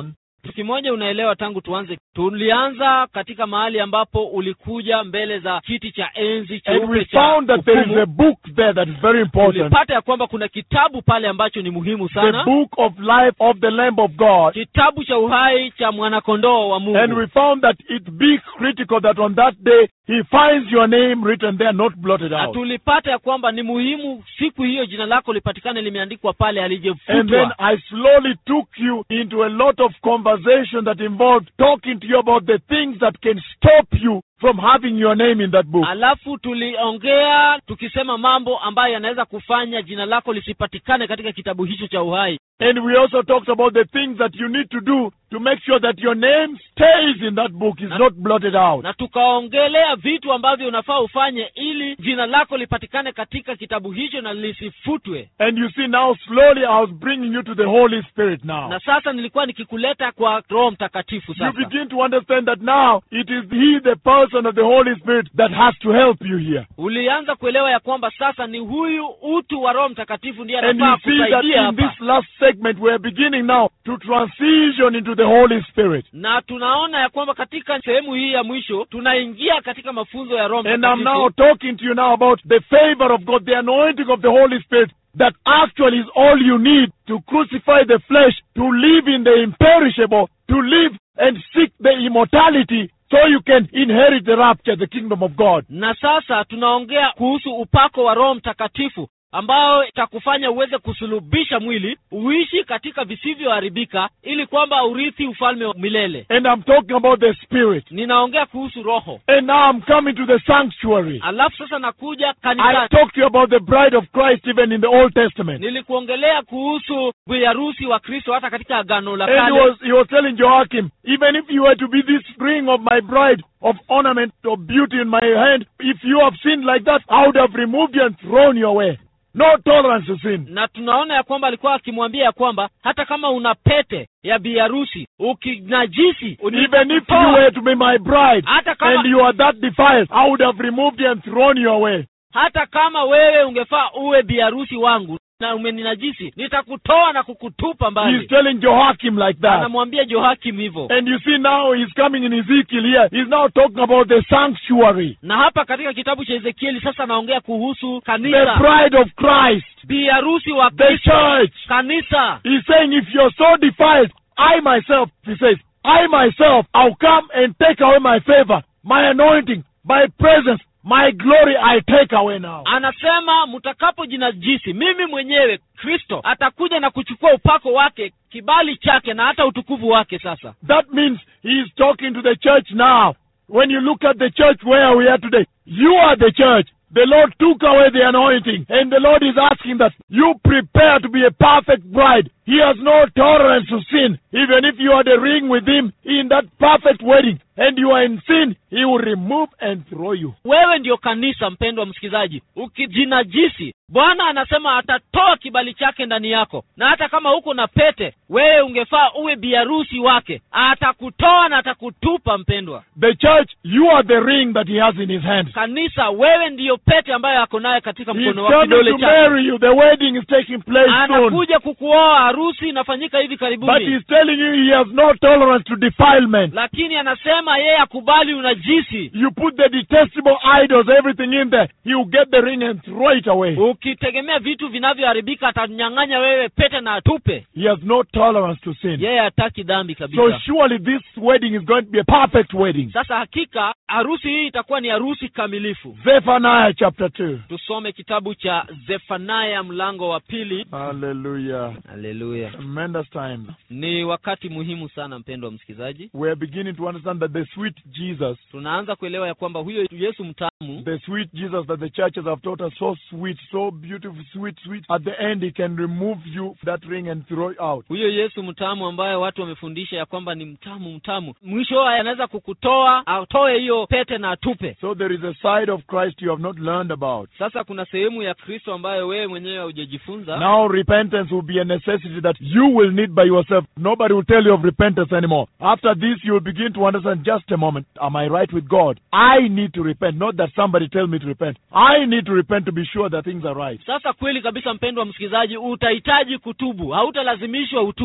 [SPEAKER 6] kitu kimoja unaelewa tangu tuanze tulianza katika mahali ambapo ulikuja mbele za kiti cha enzi
[SPEAKER 7] And
[SPEAKER 6] cheupe
[SPEAKER 7] we
[SPEAKER 6] cha
[SPEAKER 7] found that there is
[SPEAKER 6] hukumu.
[SPEAKER 7] a book there that is very important.
[SPEAKER 6] tulipata ya kwamba kuna kitabu pale ambacho ni muhimu
[SPEAKER 7] The
[SPEAKER 6] sana
[SPEAKER 7] book of life of the Lamb of God.
[SPEAKER 6] kitabu cha uhai cha mwanakondoo wa
[SPEAKER 7] And
[SPEAKER 6] mungu
[SPEAKER 7] we found that it be critical that on that day he finds your name written there, not blotted
[SPEAKER 6] na
[SPEAKER 7] out.
[SPEAKER 6] tulipata ya kwamba ni muhimu siku hiyo jina lako lipatikane limeandikwa pale
[SPEAKER 7] And then
[SPEAKER 6] alijefutwa
[SPEAKER 7] I slowly took you into a lot of conversation that involved talking to you about the things that can stop you from having your name in that book.
[SPEAKER 6] alafu tuliongea tukisema mambo ambayo yanaweza kufanya jina lako lisipatikane katika kitabu hicho cha uhai
[SPEAKER 7] And we also talked about the things that you need to do to make sure that your name stays in that book, is not blotted out.
[SPEAKER 6] na tukaongelea vitu ambavyo unafaa ufanye ili jina lako lipatikane katika kitabu hicho na lisifutwe
[SPEAKER 7] And you see now slowly I was bringing you to the Holy Spirit now.
[SPEAKER 6] na sasa nilikuwa nikikuleta kwa roho mtakatifu
[SPEAKER 7] You
[SPEAKER 6] sasa
[SPEAKER 7] begin to understand that now it is He, the person of the Holy Spirit, that has to help you here.
[SPEAKER 6] ulianza kuelewa ya kwamba sasa ni huyu utu wa roho mtakatifu ndiye
[SPEAKER 7] And
[SPEAKER 6] anafaa
[SPEAKER 7] you see that
[SPEAKER 6] kusaidia
[SPEAKER 7] in
[SPEAKER 6] hapa
[SPEAKER 7] this last segment we are beginning now to transition into the Holy Spirit.
[SPEAKER 6] na tunaona ya kwamba katika sehemu hii ya mwisho tunaingia katika mafunzo ya roho
[SPEAKER 7] And I'm now
[SPEAKER 6] mtakatifu
[SPEAKER 7] talking to you now about the favor of God, the anointing of the Holy Spirit that actually is all you need to crucify the flesh, to live in the imperishable, to live and seek the immortality so you can inherit the rapture, the kingdom of God.
[SPEAKER 6] na sasa tunaongea kuhusu upako wa roho mtakatifu ambao itakufanya uweze kusulubisha mwili uishi katika visivyoharibika ili kwamba urithi ufalme wa milele
[SPEAKER 7] And I'm talking about the Spirit.
[SPEAKER 6] ninaongea kuhusu roho
[SPEAKER 7] And now I'm coming to the sanctuary.
[SPEAKER 6] alafu sasa nakuja
[SPEAKER 7] I
[SPEAKER 6] kanisani
[SPEAKER 7] talked to you about the bride of Christ even in the Old Testament.
[SPEAKER 6] nilikuongelea kuhusu biharusi wa kristo hata katika agano la
[SPEAKER 7] And he
[SPEAKER 6] kale
[SPEAKER 7] was, he was telling Joachim, even if you were to be this ring of my bride, of ornament, of beauty in my hand, if you have sinned like that, I would have removed you and thrown you away. No tolerance to sin.
[SPEAKER 6] na tunaona ya kwamba alikuwa akimwambia ya kwamba hata kama una pete ya biharusi ukinajisi
[SPEAKER 7] Even if you were to be my bride
[SPEAKER 6] hata kama
[SPEAKER 7] and you are that defiled, I would have removed you and thrown you away.
[SPEAKER 6] hata kama wewe ungefaa uwe biharusi wangu na umeninajisi nitakutoa na kukutupa
[SPEAKER 7] He's
[SPEAKER 6] mbali
[SPEAKER 7] telling Joachim like that.
[SPEAKER 6] anamwambia johakim hivyo
[SPEAKER 7] And you see now he's coming in Ezekiel here. He's now talking about the sanctuary,
[SPEAKER 6] na hapa katika kitabu cha ezekieli sasa anaongea kuhusu
[SPEAKER 7] the
[SPEAKER 6] kanisa
[SPEAKER 7] bride of Christ,
[SPEAKER 6] biharusi wa
[SPEAKER 7] the
[SPEAKER 6] kristo
[SPEAKER 7] church.
[SPEAKER 6] kanisa
[SPEAKER 7] He's saying, if you're so defiled, I myself, he says, I myself, I'll come and take away my favor, my anointing, my presence, my glory, I take away now.
[SPEAKER 6] anasema mtakapojinajisi mimi mwenyewe kristo atakuja na kuchukua upako wake kibali chake na hata utukufu wake sasa
[SPEAKER 7] That means he's talking to the church now. When you look at the church where we are today, you are the church. The Lord took away the anointing, and the Lord is asking that you prepare to be a perfect bride. He has no tolerance to sin. Even if you are the ring with Him in that perfect wedding, and you are in sin, He will remove and throw you.
[SPEAKER 6] wewe ndiyo kanisa mpendwa msikilizaji ukijinajisi bwana anasema atatoa kibali chake ndani yako na hata kama huko na pete wewe ungefaa uwe biharusi wake atakutoa na atakutupa mpendwa
[SPEAKER 7] The church, you are the ring that He has in His hand.
[SPEAKER 6] kanisa wewe ndiyo pete ambayo ako nayo katika
[SPEAKER 7] He's
[SPEAKER 6] mkono wa
[SPEAKER 7] coming
[SPEAKER 6] kidole
[SPEAKER 7] to
[SPEAKER 6] chake
[SPEAKER 7] marry you. The wedding is taking place soon.
[SPEAKER 6] anakuja kukuoa harusi inafanyika hivi
[SPEAKER 7] But
[SPEAKER 6] karibuni
[SPEAKER 7] He's telling you He has no tolerance to defilement.
[SPEAKER 6] lakini anasema yeye akubali unajisi
[SPEAKER 7] You put the detestable idols, everything in there, He will get the ring and throw it away.
[SPEAKER 6] ukitegemea vitu vinavyoharibika atanyang'anya wewe pete na atupe
[SPEAKER 7] He has no tolerance to sin.
[SPEAKER 6] yeye hataki dhambi
[SPEAKER 7] So
[SPEAKER 6] kabisa
[SPEAKER 7] surely this wedding is going to be a perfect wedding.
[SPEAKER 6] sasa hakika harusi hii itakuwa ni harusi kamilifu
[SPEAKER 7] Zephaniah chapter 2.
[SPEAKER 6] tusome kitabu cha zefanaya mlango wa pili
[SPEAKER 7] Hallelujah.
[SPEAKER 6] haleluya
[SPEAKER 7] Tremendous time.
[SPEAKER 6] ni wakati muhimu sana mpendo wa msikilizaji
[SPEAKER 7] We are beginning to understand that the sweet Jesus,
[SPEAKER 6] tunaanza kuelewa ya kwamba huyo yesu mtamu
[SPEAKER 7] the sweet Jesus that the churches have taught us, so sweet, so beautiful, sweet, sweet, at the end he can remove you that ring and throw it out.
[SPEAKER 6] huyo yesu mtamu ambaye watu wamefundisha ya kwamba ni mtamu mtamu mwisho anaweza kukutoa atoe hiyo pete na atupe
[SPEAKER 7] So there is a side of Christ you have not learned about.
[SPEAKER 6] sasa kuna sehemu ya kristo ambayo wewe mwenyewe haujajifunza
[SPEAKER 7] Now repentance will be a necessity that you will need by yourself. Nobody will tell you of repentance anymore. After this, you will begin to understand just a moment. Am I right with God? I need to repent. Not that somebody tell me to repent. I need to repent to be sure that things are right.
[SPEAKER 6] sasa kweli kabisa mpendwa msikilizaji utahitaji kutubu hautalazimishwa utubu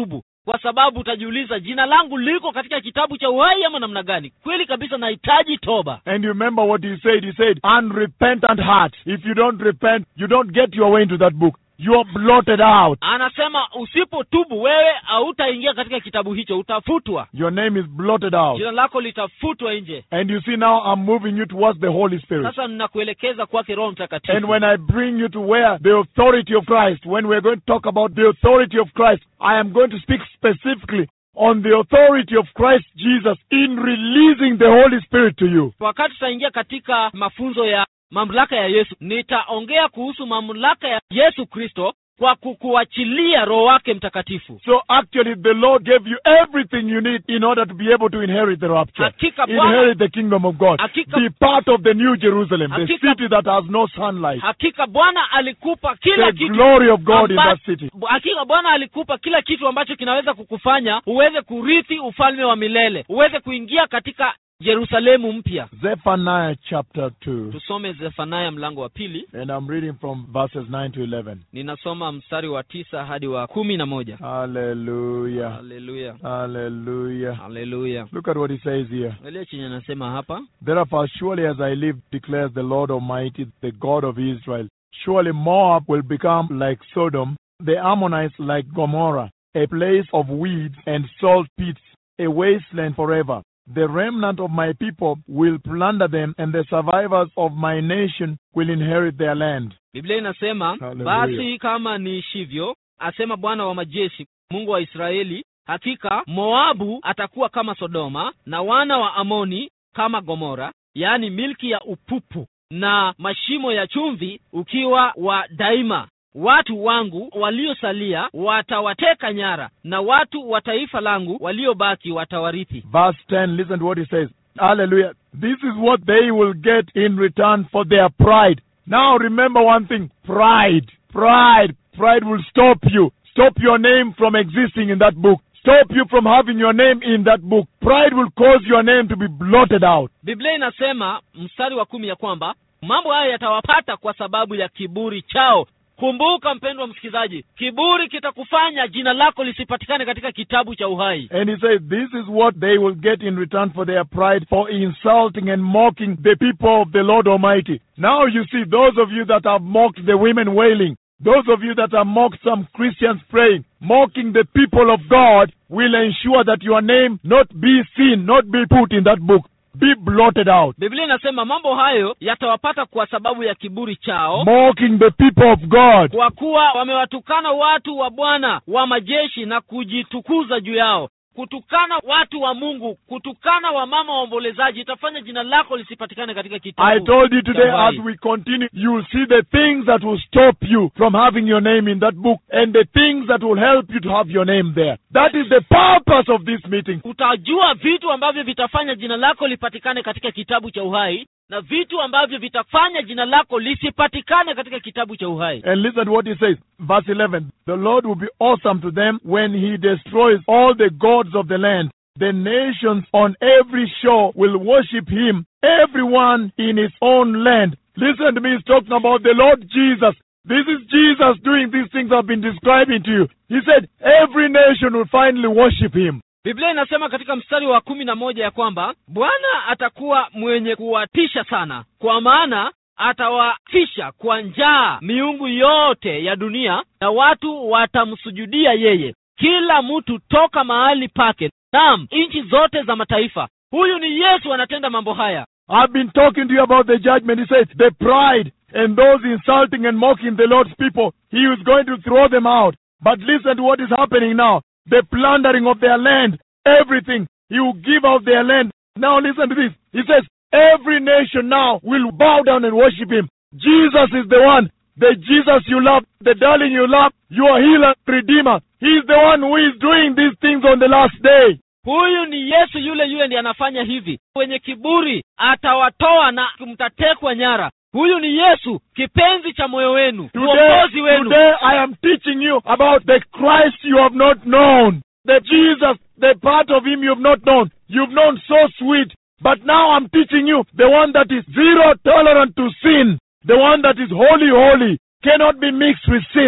[SPEAKER 6] kwa sababu utajiuliza jina langu liko katika kitabu cha uhai ama namna gani kweli kabisa nahitaji toba
[SPEAKER 7] And you remember what he said? He said, unrepentant heart. If you don't repent, you don't get your way into that book. You are blotted out.
[SPEAKER 6] anasema usipotubu wewe hautaingia katika kitabu hicho utafutwa
[SPEAKER 7] Your name is blotted out.
[SPEAKER 6] jina lako litafutwa nje
[SPEAKER 7] And you see now I'm moving you towards the Holy Spirit.
[SPEAKER 6] sasa ninakuelekeza kwake roho mtakatifu
[SPEAKER 7] And when I bring you to where the authority of Christ, when we're going to talk about the authority of Christ, I am going to speak specifically on the authority of Christ Jesus in releasing the Holy Spirit to you.
[SPEAKER 6] wakati tutaingia katika mafunzo ya mamlaka ya yesu nitaongea kuhusu mamlaka ya yesu kristo kwa kukuachilia roho wake mtakatifu
[SPEAKER 7] So actually the Lord gave you everything you need in order to be able to inherit the rapture.
[SPEAKER 6] hakika bwana
[SPEAKER 7] Inherit the kingdom of God.
[SPEAKER 6] Hakika-
[SPEAKER 7] Be part of the new Jerusalem, the
[SPEAKER 6] Hakika-
[SPEAKER 7] city that has no sunlight.
[SPEAKER 6] hakika bwana alikupa kila
[SPEAKER 7] The
[SPEAKER 6] kitu
[SPEAKER 7] glory of God in
[SPEAKER 6] amba-
[SPEAKER 7] that city.
[SPEAKER 6] hakika bwana alikupa kila kitu ambacho kinaweza kukufanya uweze kurithi ufalme wa milele uweze kuingia katika yerusalemu mpya
[SPEAKER 7] Zephaniah chapter 2.
[SPEAKER 6] tusome zefanaya mlango wa pili
[SPEAKER 7] And I'm reading from verses 9 to 11.
[SPEAKER 6] ninasoma mstari wa tisa hadi wa kumi na moja
[SPEAKER 7] Hallelujah.
[SPEAKER 6] haleluya
[SPEAKER 7] Hallelujah.
[SPEAKER 6] haleluya
[SPEAKER 7] Look at what he says here.
[SPEAKER 6] angalia chenye anasema hapa
[SPEAKER 7] Therefore, surely as I live, declares the Lord Almighty, the God of Israel, surely Moab will become like Sodom, the Ammonites like Gomorrah, a place of weeds and salt pits, a wasteland forever. The remnant of my people will plunder them, and the survivors of my nation will inherit their land.
[SPEAKER 6] biblia inasema
[SPEAKER 7] Haleluya.
[SPEAKER 6] basi kama niishivyo asema bwana wa majeshi mungu wa israeli hakika moabu atakuwa kama sodoma na wana wa amoni kama gomora yaani milki ya upupu na mashimo ya chumvi ukiwa wa daima watu wangu waliosalia watawateka nyara na watu wa taifa langu waliobaki watawarithi
[SPEAKER 7] Verse 10, listen to what he says. Hallelujah. This is what they will get in return for their pride. Now remember one thing pride. Pride. Pride will stop you. Stop your name from existing in that book. Stop you from having your name in that book. Pride will cause your name to be blotted out.
[SPEAKER 6] biblia inasema mstari wa kumi ya kwamba mambo haya yatawapata kwa sababu ya kiburi chao kumbuka mpendwa msikilizaji kiburi kitakufanya jina lako lisipatikane katika kitabu cha uhai
[SPEAKER 7] And he says, This is what they will get in return for their pride, for insulting and mocking the people of the Lord Almighty. Now you see, those of you that have mocked the women wailing, those of you that have mocked some Christians praying, mocking the people of God, will ensure that your name not be seen, not be put in that book, be blotted out.
[SPEAKER 6] biblia inasema mambo hayo yatawapata kwa sababu ya kiburi chao
[SPEAKER 7] Mocking the people of God.
[SPEAKER 6] kwa kuwa wamewatukana watu wa bwana wa majeshi na kujitukuza juu yao kutukana watu wa mungu kutukana wamama waombolezaji itafanya jina lako lisipatikane katika kitabu
[SPEAKER 7] I told you today
[SPEAKER 6] cha
[SPEAKER 7] as
[SPEAKER 6] uhai.
[SPEAKER 7] we continue, you will see the things that will stop you from having your name in that book and the things that will help you to have your name there. That is the purpose of this meeting.
[SPEAKER 6] utajua vitu ambavyo vitafanya jina lako lipatikane katika kitabu cha uhai na vitu ambavyo vitafanya jina lako lisipatikane katika kitabu cha uhai
[SPEAKER 7] And listen to what he says. Verse 11. The Lord will be awesome to them when he destroys all the gods of the land. The nations on every shore will worship him, everyone in his own land. Listen to me, he's talking about the Lord Jesus. This is Jesus doing these things I've been describing to you. He said, every nation will finally worship him.
[SPEAKER 6] biblia inasema katika mstari wa kumi na moja ya kwamba bwana atakuwa mwenye kuwatisha sana kwa maana atawafisha kwa njaa miungu yote ya dunia na watu watamsujudia yeye kila mtu toka mahali pake naam nchi zote za mataifa huyu ni yesu anatenda mambo haya
[SPEAKER 7] I've been talking to you about the judgment. He said, the pride and those insulting and mocking the Lord's people, he is going to throw them out. But listen to what is happening now. The plundering of their land, everything. He will give out their land. Now listen to this. He says, every nation now will bow down and worship him. Jesus is the one. The Jesus you love, the darling you love, your healer, redeemer. He is the one who is doing these things on the last day.
[SPEAKER 6] huyu ni yesu yule yule ndiye anafanya hivi wenye kiburi atawatoa na mtatekwa nyara huyu ni yesu kipenzi cha moyo wenu
[SPEAKER 7] Today,
[SPEAKER 6] uongozi wenu
[SPEAKER 7] today I am teaching you about the Christ you have not known. The Jesus, the part of him you have not known. You've known so sweet. But now I'm teaching you the one that is zero tolerant to sin. The one that is holy, holy, cannot be mixed with sin.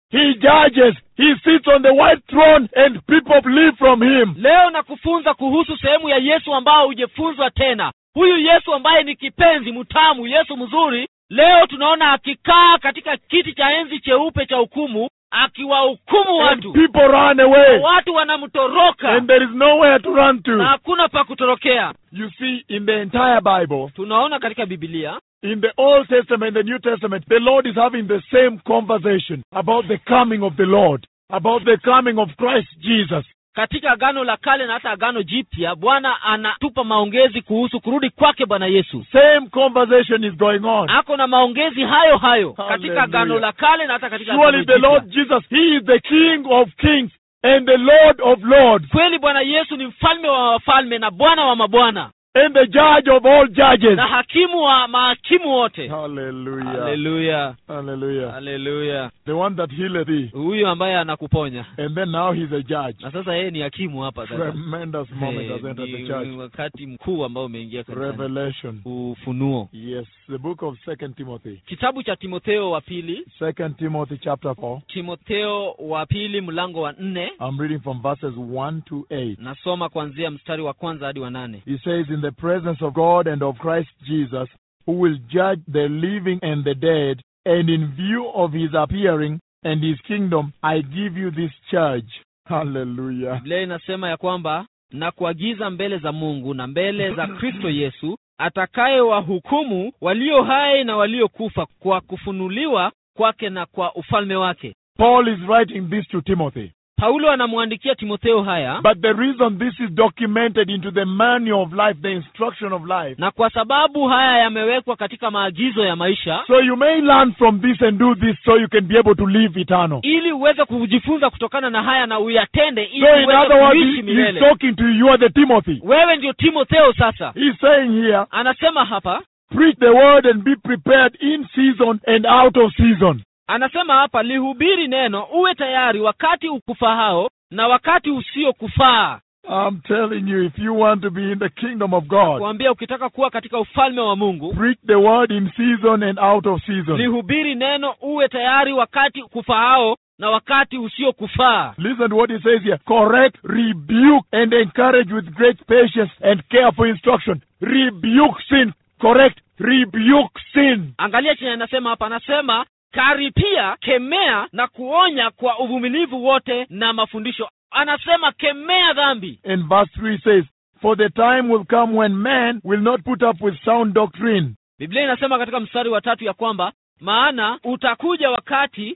[SPEAKER 7] He judges. He sits on the white throne and people flee from him.
[SPEAKER 6] leo na kufunza kuhusu sehemu ya yesu ambao hujefunzwa tena huyu yesu ambaye ni kipenzi mtamu yesu mzuri leo tunaona akikaa katika kiti cha enzi cheupe cha hukumu akiwahukumu
[SPEAKER 7] And
[SPEAKER 6] watu
[SPEAKER 7] people run away.
[SPEAKER 6] watu wanamtoroka
[SPEAKER 7] And there is nowhere to run
[SPEAKER 6] na
[SPEAKER 7] to.
[SPEAKER 6] hakuna pa kutorokea
[SPEAKER 7] You see, in the entire Bible,
[SPEAKER 6] tunaona katika bibilia
[SPEAKER 7] in the Old Testament and the New Testament, the Lord is having the same conversation about the coming of the Lord, about the coming of Christ Jesus.
[SPEAKER 6] katika agano la kale na hata agano jipya bwana anatupa maongezi kuhusu kurudi kwake bwana yesu
[SPEAKER 7] Same conversation is going on.
[SPEAKER 6] ako na maongezi hayo hayo katika
[SPEAKER 7] Hallelujah.
[SPEAKER 6] agano la kale na hata katika
[SPEAKER 7] Surely
[SPEAKER 6] agano
[SPEAKER 7] the
[SPEAKER 6] jipya.
[SPEAKER 7] Lord Jesus, He is the King of kings and the Lord of lords
[SPEAKER 6] kweli bwana yesu ni mfalme wa wafalme na bwana wa mabwana
[SPEAKER 7] and the Judge of all judges.
[SPEAKER 6] na hakimu wa mahakimu wote
[SPEAKER 7] Hallelujah.
[SPEAKER 6] haleluya
[SPEAKER 7] Hallelujah.
[SPEAKER 6] haleluya
[SPEAKER 7] The one that healeth thee.
[SPEAKER 6] huyu ambaye anakuponya
[SPEAKER 7] And then now he's a judge.
[SPEAKER 6] na sasa yeye ni hakimu hapa sasa
[SPEAKER 7] Tremendous moment
[SPEAKER 6] Eh,
[SPEAKER 7] has entered the
[SPEAKER 6] ni-
[SPEAKER 7] church.
[SPEAKER 6] ni wakati mkuu ambao umeingia kanisani.
[SPEAKER 7] Revelation.
[SPEAKER 6] ufunuo
[SPEAKER 7] Yes, the book of Second Timothy.
[SPEAKER 6] kitabu cha timotheo wa pili
[SPEAKER 7] Second Timothy chapter four.
[SPEAKER 6] timotheo wa pili mlango wa nne
[SPEAKER 7] I'm reading from verses one to eight.
[SPEAKER 6] nasoma kuanzia mstari wa kwanza hadi wa nane
[SPEAKER 7] He says, In the presence of God and of Christ Jesus, who will judge the living and the dead, and in view of his appearing and his kingdom, I give you this charge. Hallelujah.
[SPEAKER 6] biblia inasema ya kwamba na kuagiza mbele za mungu na mbele za kristo yesu atakaye wahukumu walio hai na waliokufa kwa kufunuliwa kwake na kwa ufalme wake
[SPEAKER 7] Paul is writing this to Timothy.
[SPEAKER 6] paulo anamwandikia timotheo haya
[SPEAKER 7] But the reason this is documented into the manual of life, the instruction of life,
[SPEAKER 6] na kwa sababu haya yamewekwa katika maagizo ya maisha
[SPEAKER 7] so you may learn from this and do this so you can be able to live eternal.
[SPEAKER 6] ili uweze kujifunza kutokana na haya na uyatende ili
[SPEAKER 7] So in
[SPEAKER 6] uweze
[SPEAKER 7] other words,
[SPEAKER 6] kuishi
[SPEAKER 7] he- he's
[SPEAKER 6] milele
[SPEAKER 7] talking to you. You are the Timothy.
[SPEAKER 6] wewe ndio timotheo sasa
[SPEAKER 7] He's saying here,
[SPEAKER 6] anasema hapa
[SPEAKER 7] preach the word and be prepared in season and out of season.
[SPEAKER 6] anasema hapa lihubiri neno uwe tayari wakati ukufahao na wakati usiokufaa
[SPEAKER 7] I'm telling you, if you want to be in the kingdom of God,
[SPEAKER 6] kuambia ukitaka kuwa katika ufalme wa mungu
[SPEAKER 7] preach the word in season and out of season.
[SPEAKER 6] lihubiri neno uwe tayari wakati ukufahao na wakati usiokufaa
[SPEAKER 7] Listen to what he says here. Correct, rebuke, and encourage with great patience and careful instruction. Rebuke sin. Correct, rebuke sin.
[SPEAKER 6] angalia chenye anasema hapa anasema karipia kemea na kuonya kwa uvumilivu wote na mafundisho anasema kemea dhambi
[SPEAKER 7] And verse 3 says, For the time will come when man will not put up with sound doctrine.
[SPEAKER 6] biblia inasema katika mstari wa tatu ya kwamba maana utakuja wakati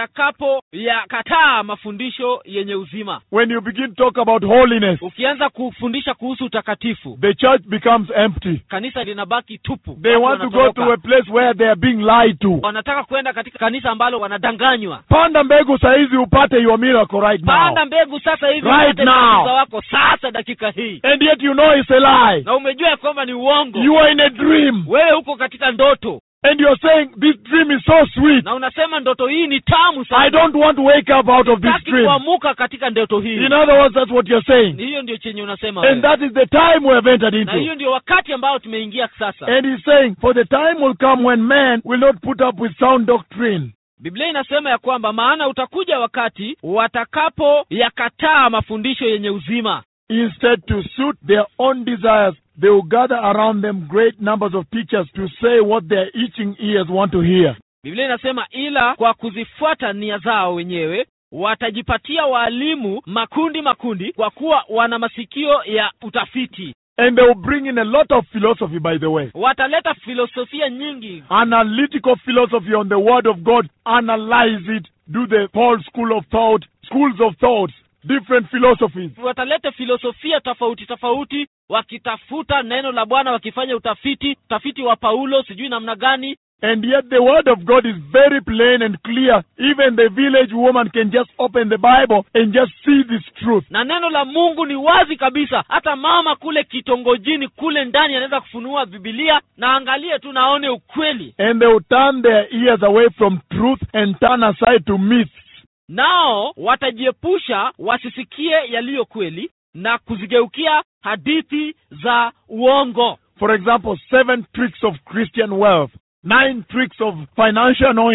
[SPEAKER 6] watakapoyakataa mafundisho yenye uzima
[SPEAKER 7] When you begin to talk about holiness,
[SPEAKER 6] ukianza kufundisha kuhusu utakatifu
[SPEAKER 7] the church becomes empty.
[SPEAKER 6] kanisa linabaki tupu
[SPEAKER 7] They
[SPEAKER 6] Watu
[SPEAKER 7] want to go
[SPEAKER 6] wanatoroka.
[SPEAKER 7] to a place where they are being lied to.
[SPEAKER 6] wanataka kwenda katika kanisa ambalo wanadanganywa
[SPEAKER 7] Panda mbegu saizi upate your miracle right now.
[SPEAKER 6] panda mbegu sasa hivi
[SPEAKER 7] Right
[SPEAKER 6] upate
[SPEAKER 7] now.
[SPEAKER 6] muujiza wako sasa dakika hii
[SPEAKER 7] And yet you know it's a lie.
[SPEAKER 6] na umejua ya kwamba ni uongo
[SPEAKER 7] You are in a dream.
[SPEAKER 6] wewe huko katika ndoto
[SPEAKER 7] And you're saying this dream is so sweet.
[SPEAKER 6] na unasema ndoto hii ni tamu
[SPEAKER 7] I
[SPEAKER 6] sana
[SPEAKER 7] don't want to wake up out of this
[SPEAKER 6] Sitaki
[SPEAKER 7] dream.
[SPEAKER 6] kuamuka katika ndoto hii
[SPEAKER 7] In other words, that's what you're saying.
[SPEAKER 6] hiyo ndio chenye unasema
[SPEAKER 7] And
[SPEAKER 6] wewe.
[SPEAKER 7] that is the time we have entered
[SPEAKER 6] na
[SPEAKER 7] into.
[SPEAKER 6] hiyo ndio wakati ambao tumeingia sasa
[SPEAKER 7] And he's saying, For the time will come when man will not put up with sound doctrine.
[SPEAKER 6] biblia inasema ya kwamba maana utakuja wakati watakapoyakataa mafundisho yenye uzima
[SPEAKER 7] Instead, to suit their own desires, they will gather around them great numbers of teachers to say what their itching ears want to hear.
[SPEAKER 6] biblia inasema ila kwa kuzifuata nia zao wenyewe watajipatia waalimu makundi makundi kwa kuwa wana masikio ya utafiti
[SPEAKER 7] And they will bring in a lot of philosophy, by the way.
[SPEAKER 6] wataleta filosofia nyingi
[SPEAKER 7] Analytical philosophy on the Word of God. Analyze it. Do the Paul school of thought, schools of thoughts, different philosophies.
[SPEAKER 6] wataleta filosofia tofauti tofauti wakitafuta neno la bwana wakifanya utafiti utafiti wa paulo sijui namna gani
[SPEAKER 7] And yet the word of God is very plain and clear. Even the village woman can just open the Bible and just see this truth.
[SPEAKER 6] na neno la mungu ni wazi kabisa hata mama kule kitongojini kule ndani anaweza kufunua bibilia na angalie tu naone ukweli
[SPEAKER 7] And they will turn their ears away from truth and turn aside to myths.
[SPEAKER 6] nao watajiepusha wasisikie yaliyo kweli na kuzigeukia hadithi za uongo
[SPEAKER 7] For example, seven tricks of Christian wealth, nine tricks of financial anointing,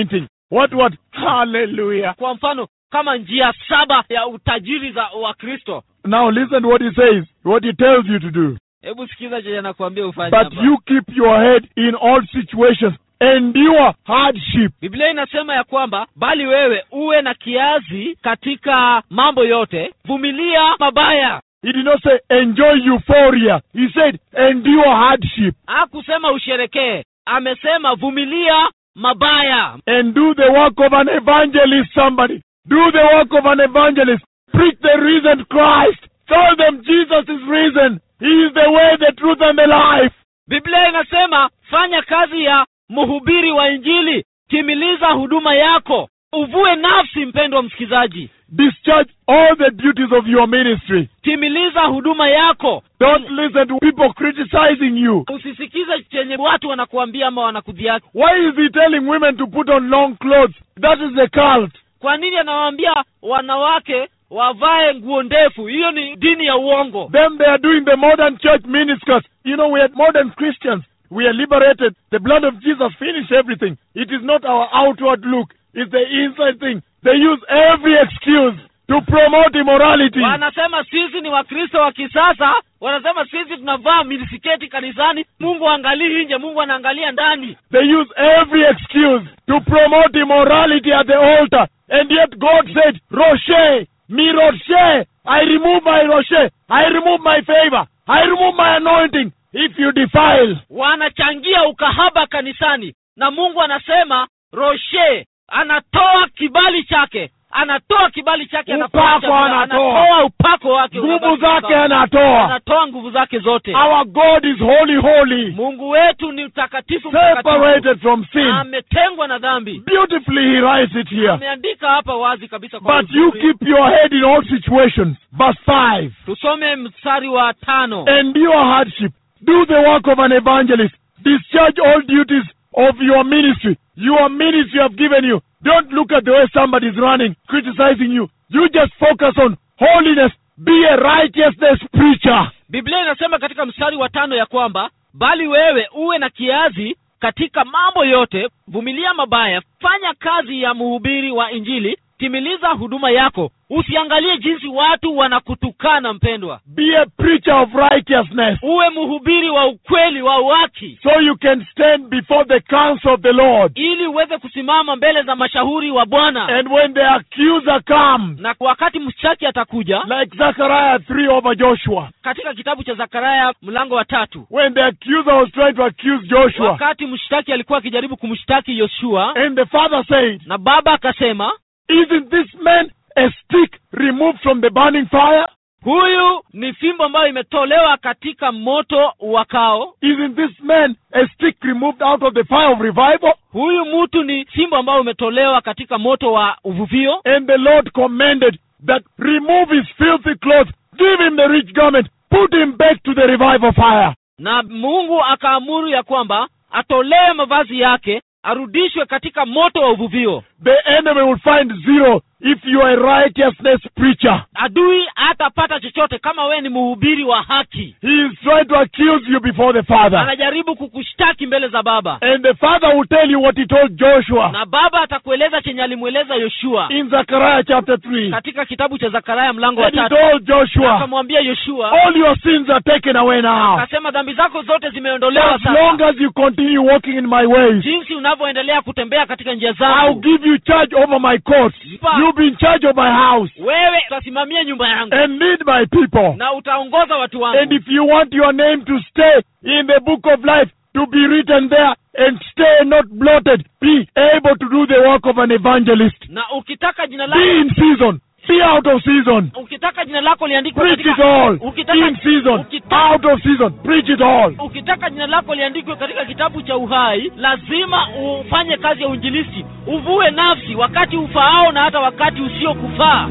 [SPEAKER 7] What, what? Hallelujah.
[SPEAKER 6] kwa mfano kama njia saba ya utajiri za wakristo
[SPEAKER 7] Now listen to what he says, what he tells you to do.
[SPEAKER 6] hebu sikiza chenye nakuambia ufanye
[SPEAKER 7] But
[SPEAKER 6] hapa.
[SPEAKER 7] you keep your head in all situations. Endure hardship.
[SPEAKER 6] biblia inasema ya kwamba bali wewe uwe na kiazi katika mambo yote vumilia mabaya
[SPEAKER 7] He did not say enjoy euphoria. He said endure hardship
[SPEAKER 6] hakusema usherekee amesema vumilia mabaya
[SPEAKER 7] and do the work of an evangelist, somebody. Do the work of an evangelist. Preach the risen Christ. Tell them Jesus is risen. He is the way, the truth, and the life.
[SPEAKER 6] biblia inasema fanya kazi ya mhubiri wa injili timiliza huduma yako uvue nafsi mpendwa msikizaji
[SPEAKER 7] Discharge all the duties of your ministry.
[SPEAKER 6] timiliza huduma yako
[SPEAKER 7] Don't listen to people criticizing you.
[SPEAKER 6] usisikize chenye watu wanakuambia ama wanakudhiaki
[SPEAKER 7] Why is he telling women to put on long clothes? That is the cult.
[SPEAKER 6] kwa nini anawaambia wanawake wavae nguo ndefu hiyo ni dini ya uongo
[SPEAKER 7] Them they are doing the modern church miniskirts. You know, we are modern Christians. We are liberated. The blood of Jesus finished everything. It is not our outward look. It's the inside thing. They use every excuse to promote immorality.
[SPEAKER 6] wanasema sisi ni wakristo wa kisasa wanasema sisi tunavaa minisiketi kanisani mungu aangalii nje mungu anaangalia ndani
[SPEAKER 7] They use every excuse to promote immorality at the altar. And yet God said, Rocher, mi Rocher, I remove my Rocher. I remove my favor. I remove my anointing. If you defile,
[SPEAKER 6] wanachangia ukahaba kanisani na mungu anasema roshe anatoa kibali chake anatoa kibali chake
[SPEAKER 7] Upako
[SPEAKER 6] anapoacha-
[SPEAKER 7] anatoa.
[SPEAKER 6] anatoa upako wake
[SPEAKER 7] nguvu
[SPEAKER 6] unabaki
[SPEAKER 7] zake
[SPEAKER 6] sawa.
[SPEAKER 7] anatoa.
[SPEAKER 6] anatoa nguvu zake zote
[SPEAKER 7] Our God is holy, holy,
[SPEAKER 6] mungu wetu ni mtakatifu mtakatifu.
[SPEAKER 7] separated from sin.
[SPEAKER 6] ametengwa na dhambi
[SPEAKER 7] Beautifully, he writes it here.
[SPEAKER 6] ameandika hapa wazi kabisa kwa
[SPEAKER 7] But you
[SPEAKER 6] uzuri.
[SPEAKER 7] keep your head in all situations. Verse 5.
[SPEAKER 6] tusome mstari wa tano
[SPEAKER 7] Endure hardship. Do the work of an evangelist. Discharge all duties of your ministry. Your ministry have given you. Don't look at the way somebody is running, criticizing you. You just focus on holiness. Be a righteousness preacher.
[SPEAKER 6] biblia inasema katika mstari wa tano ya kwamba bali wewe uwe na kiazi katika mambo yote vumilia mabaya fanya kazi ya mhubiri wa injili timiliza huduma yako usiangalie jinsi watu wanakutukana mpendwa
[SPEAKER 7] Be a preacher of righteousness.
[SPEAKER 6] uwe mhubiri wa ukweli wa uhaki
[SPEAKER 7] So you can stand before the counsel of the Lord.
[SPEAKER 6] ili uweze kusimama mbele za mashauri wa bwana
[SPEAKER 7] And when the accuser comes,
[SPEAKER 6] na wakati mshtaki atakuja
[SPEAKER 7] like Zechariah 3 over Joshua,
[SPEAKER 6] katika kitabu cha zakaraya mlango wa tatu
[SPEAKER 7] when the accuser was trying to accuse Joshua,
[SPEAKER 6] wakati mshtaki alikuwa akijaribu kumshtaki yoshua
[SPEAKER 7] and the father said,
[SPEAKER 6] na baba akasema
[SPEAKER 7] Isn't this man a stick removed from the burning fire?
[SPEAKER 6] huyu ni fimbo ambayo imetolewa katika moto wakao
[SPEAKER 7] Isn't this man a stick removed out of the fire of revival?
[SPEAKER 6] huyu mtu ni fimbo ambayo umetolewa katika moto wa uvuvio
[SPEAKER 7] And the Lord commanded that remove his filthy clothes, give him the rich garment, put him back to the revival fire.
[SPEAKER 6] na mungu akaamuru ya kwamba atolewe mavazi yake arudishwe katika moto wa uvuvio
[SPEAKER 7] The enemy will find zero if you are a righteousness preacher.
[SPEAKER 6] adui hatapata chochote kama wewe ni mhubiri wa haki
[SPEAKER 7] He is trying to accuse you before the Father.
[SPEAKER 6] anajaribu kukushtaki mbele za baba
[SPEAKER 7] And the Father will tell you what he told Joshua
[SPEAKER 6] na baba atakueleza chenye alimweleza yoshua
[SPEAKER 7] in Zechariah chapter 3.
[SPEAKER 6] katika kitabu cha zakaraya mlango wa
[SPEAKER 7] And he
[SPEAKER 6] tatu
[SPEAKER 7] told Joshua,
[SPEAKER 6] akamwambia yoshua
[SPEAKER 7] all your sins are taken away now.
[SPEAKER 6] akasema dhambi zako zote zimeondolewa
[SPEAKER 7] As long
[SPEAKER 6] sasa
[SPEAKER 7] as you continue walking in my ways,
[SPEAKER 6] jinsi unavyoendelea kutembea katika njia
[SPEAKER 7] I'll
[SPEAKER 6] zangu
[SPEAKER 7] give you charge over my courts. You'll be in charge of my house
[SPEAKER 6] wewe utasimamia nyumba yangu
[SPEAKER 7] and lead my people.
[SPEAKER 6] na utaongoza watu
[SPEAKER 7] And
[SPEAKER 6] wangu
[SPEAKER 7] if you want your name to stay in the book of life, to be written there and stay not blotted, be able to do the work of an evangelist.
[SPEAKER 6] na ukitaka jina
[SPEAKER 7] Be
[SPEAKER 6] lako
[SPEAKER 7] in season, be out of season.
[SPEAKER 6] ukitaka jina lako liandikwe
[SPEAKER 7] Preach it
[SPEAKER 6] katika
[SPEAKER 7] all.
[SPEAKER 6] ukitaka,
[SPEAKER 7] In season,
[SPEAKER 6] ukitaka,
[SPEAKER 7] out of season. Preach it all.
[SPEAKER 6] ukitaka jina lako liandikwe katika kitabu cha uhai lazima ufanye kazi ya uinjilisti uvue nafsi wakati ufaao na hata wakati usiokufaa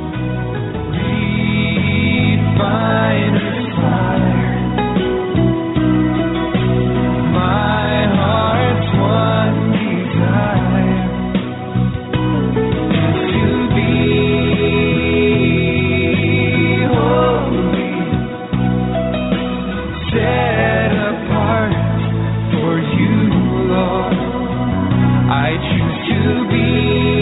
[SPEAKER 2] Refiner's fire. My heart's one desire is to be holy, set apart for you, Lord. I choose to be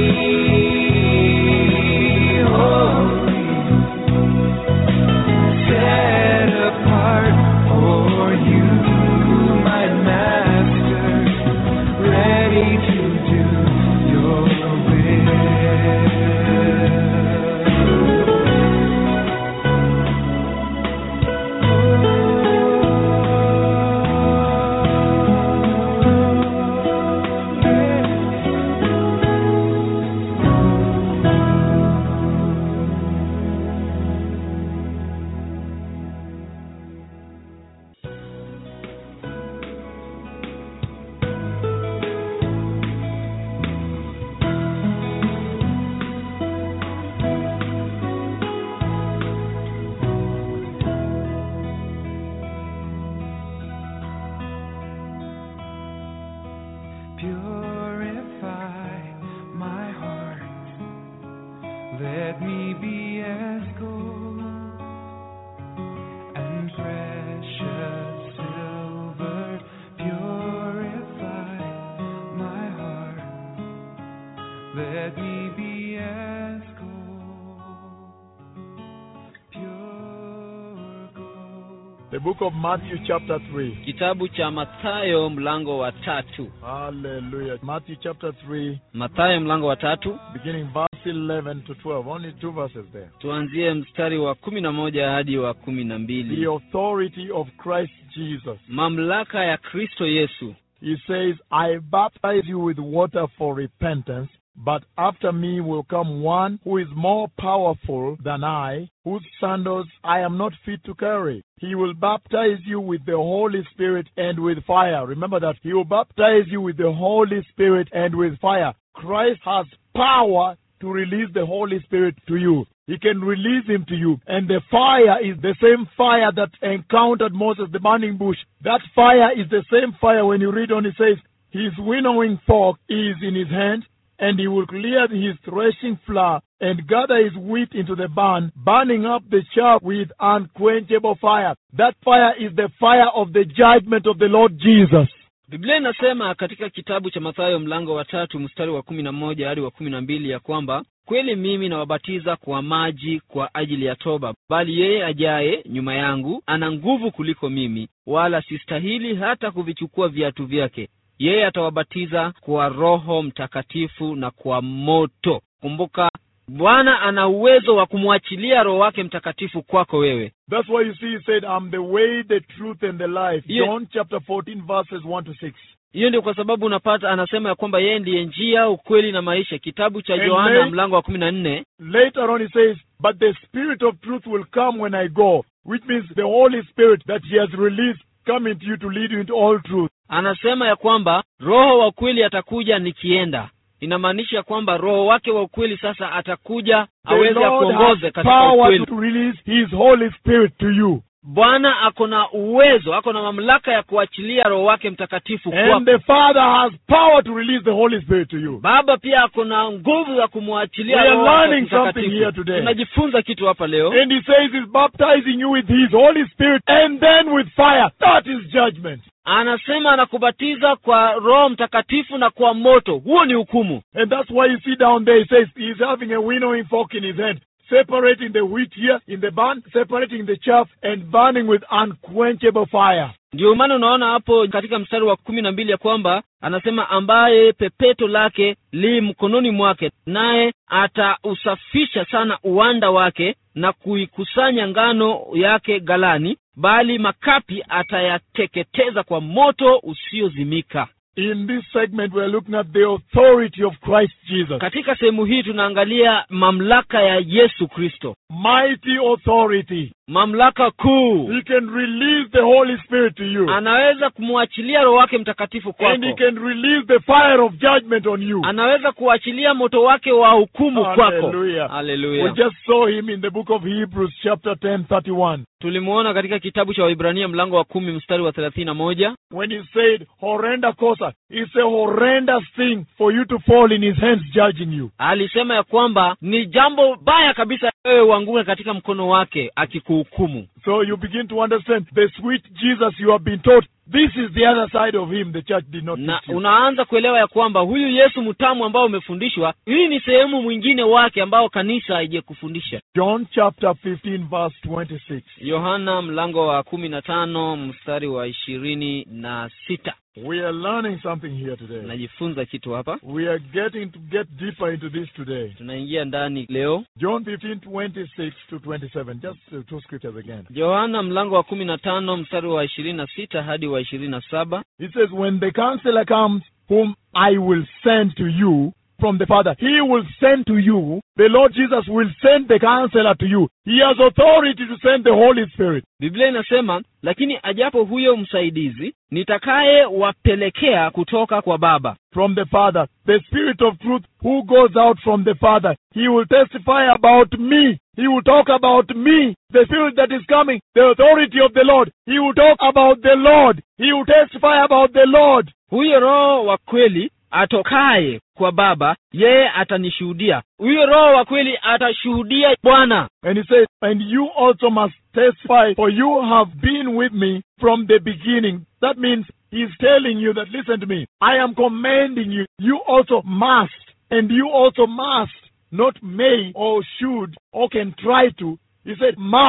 [SPEAKER 7] The book of Matthew, chapter 3.
[SPEAKER 6] kitabu cha mathayo mlango wa tatu
[SPEAKER 7] Hallelujah. Matthew, chapter 3,
[SPEAKER 6] mathayo mlango wa tatu
[SPEAKER 7] beginning verse 11 to 12. Only two verses there.
[SPEAKER 6] tuanzie mstari wa kumi na moja hadi wa kumi na
[SPEAKER 7] The
[SPEAKER 6] mbili
[SPEAKER 7] authority of Christ Jesus.
[SPEAKER 6] mamlaka ya kristo yesu
[SPEAKER 7] He says, I baptize you with water for repentance, but after me will come one who is more powerful than I, whose sandals I am not fit to carry. He will baptize you with the Holy Spirit and with fire. Remember that. He will baptize you with the Holy Spirit and with fire. Christ has power to release the Holy Spirit to you. He can release him to you. And the fire is the same fire that encountered Moses, the burning bush. That fire is the same fire when you read on it says, His winnowing fork is in his hand, and he will clear his threshing floor and gather his wheat into the barn, burning up the chaff with unquenchable fire. That fire is the fire of the judgment of the Lord Jesus.
[SPEAKER 6] biblia inasema katika kitabu cha mathayo mlango wa tatu mstari wa kumi na moja hadi wa kumi na mbili ya kwamba kweli mimi nawabatiza kwa maji kwa ajili ya toba bali yeye ajaye nyuma yangu ana nguvu kuliko mimi wala sistahili hata kuvichukua viatu vyake yeye atawabatiza kwa roho mtakatifu na kwa moto kumbuka bwana ana uwezo wa kumwachilia roho wake mtakatifu kwako wewe
[SPEAKER 7] That's why you see he said, I'm the way, the truth, and the life.
[SPEAKER 6] Yeah.
[SPEAKER 7] John chapter 14, verses 1 to 6.
[SPEAKER 6] hiyo ndio kwa sababu unapata anasema ya kwamba yeye ndiye njia ukweli na maisha kitabu cha
[SPEAKER 7] And
[SPEAKER 6] yohana
[SPEAKER 7] they-
[SPEAKER 6] mlango wa kumi na nne
[SPEAKER 7] Later on, he says, But the Spirit of truth will come when I go, which means the Holy Spirit that He has released coming to you to lead you into all truth.
[SPEAKER 6] anasema ya kwamba roho wa ukweli atakuja nikienda inamaanisha kwamba roho wake wa ukweli sasa atakuja
[SPEAKER 7] The
[SPEAKER 6] aweze
[SPEAKER 7] Lord
[SPEAKER 6] akuongoze
[SPEAKER 7] has
[SPEAKER 6] katika
[SPEAKER 7] power
[SPEAKER 6] ukweli
[SPEAKER 7] to release His Holy Spirit to you.
[SPEAKER 6] bwana ako na uwezo ako na mamlaka ya kuachilia roho wake mtakatifu
[SPEAKER 7] And
[SPEAKER 6] kwako
[SPEAKER 7] the Father has power to release the Holy Spirit to you.
[SPEAKER 6] baba pia ako na nguvu ya kumwachilia
[SPEAKER 7] We are
[SPEAKER 6] roho wake
[SPEAKER 7] learning something here
[SPEAKER 6] mtakatifu
[SPEAKER 7] today.
[SPEAKER 6] tunajifunza kitu hapa leo
[SPEAKER 7] And He says He's baptizing you with His Holy Spirit and then with fire. That is judgment.
[SPEAKER 6] anasema anakubatiza kwa roho mtakatifu na kwa moto huo ni hukumu
[SPEAKER 7] And that's why you see down there, he says he's having a winnowing fork in his hand, separating the wheat here in the barn, separating the chaff, and burning with unquenchable fire.
[SPEAKER 6] ndio maana unaona hapo katika mstari wa kumi na mbili ya kwamba anasema ambaye pepeto lake li mkononi mwake naye atausafisha sana uwanda wake na kuikusanya ngano yake galani bali makapi atayateketeza kwa moto usiozimika
[SPEAKER 7] In this segment, we're looking at the authority of Christ Jesus.
[SPEAKER 6] katika sehemu hii tunaangalia mamlaka ya yesu kristo
[SPEAKER 7] Mighty authority.
[SPEAKER 6] mamlaka kuu
[SPEAKER 7] He can release the Holy Spirit to you.
[SPEAKER 6] anaweza kumwachilia roho wake mtakatifu
[SPEAKER 7] And he
[SPEAKER 6] kwako
[SPEAKER 7] can release the fire of judgment on you.
[SPEAKER 6] anaweza kuachilia moto wake wa hukumu kwako
[SPEAKER 7] Hallelujah. We
[SPEAKER 6] haleluya
[SPEAKER 7] just saw him in the book of Hebrews, chapter 10, 31.
[SPEAKER 6] tulimuona katika kitabu cha waibrania mlango wa kumi mstari wa thelathini na moja
[SPEAKER 7] when he said horrenda cosa it's a horrendous thing for you to fall in his hands judging you
[SPEAKER 6] alisema ya kwamba ni jambo baya kabisa wewe uanguke katika mkono wake akikuhukumu
[SPEAKER 7] so you begin to understand the sweet jesus you have been taught this is the other side of him the church did not
[SPEAKER 6] na
[SPEAKER 7] teach you.
[SPEAKER 6] unaanza kuelewa ya kwamba huyu yesu mtamu ambao umefundishwa hii ni sehemu mwingine wake ambao kanisa haijakufundisha
[SPEAKER 7] john chapter 15 verse 26
[SPEAKER 6] yohana mlango wa kumi na tano mstari wa ishirini na sita
[SPEAKER 7] we are learning something here today
[SPEAKER 6] najifunza kitu hapa
[SPEAKER 7] we are getting to get deeper into this today
[SPEAKER 6] tunaingia ndani leo
[SPEAKER 7] john 15 26 to 27 just uh, two scriptures again
[SPEAKER 6] yohana mlango wa kumi na tano mstari wa ishirini na sita hadi wa ishirini na saba
[SPEAKER 7] It says, When the counselor comes, whom I will send to you from the Father, he will send to you, the Lord Jesus will send the counselor to you. He has authority to send the Holy Spirit.
[SPEAKER 6] biblia inasema lakini ajapo huyo msaidizi nitakaye wapelekea kutoka kwa baba
[SPEAKER 7] From the Father, the Spirit of truth who goes out from the Father, he will testify about me. He will talk about me. The Spirit that is coming, the authority of the Lord. He will talk about the Lord. He will testify about the Lord.
[SPEAKER 6] huyo roho wa kweli atokaye kwa baba yeye atanishuhudia huyo roho wa kweli atashuhudia bwana
[SPEAKER 7] And he says, And you also must testify, for you have been with me from the beginning. That means he's telling you that, listen to me, I am commanding you. You also must, and you also must, not may or should or can try to. He said, must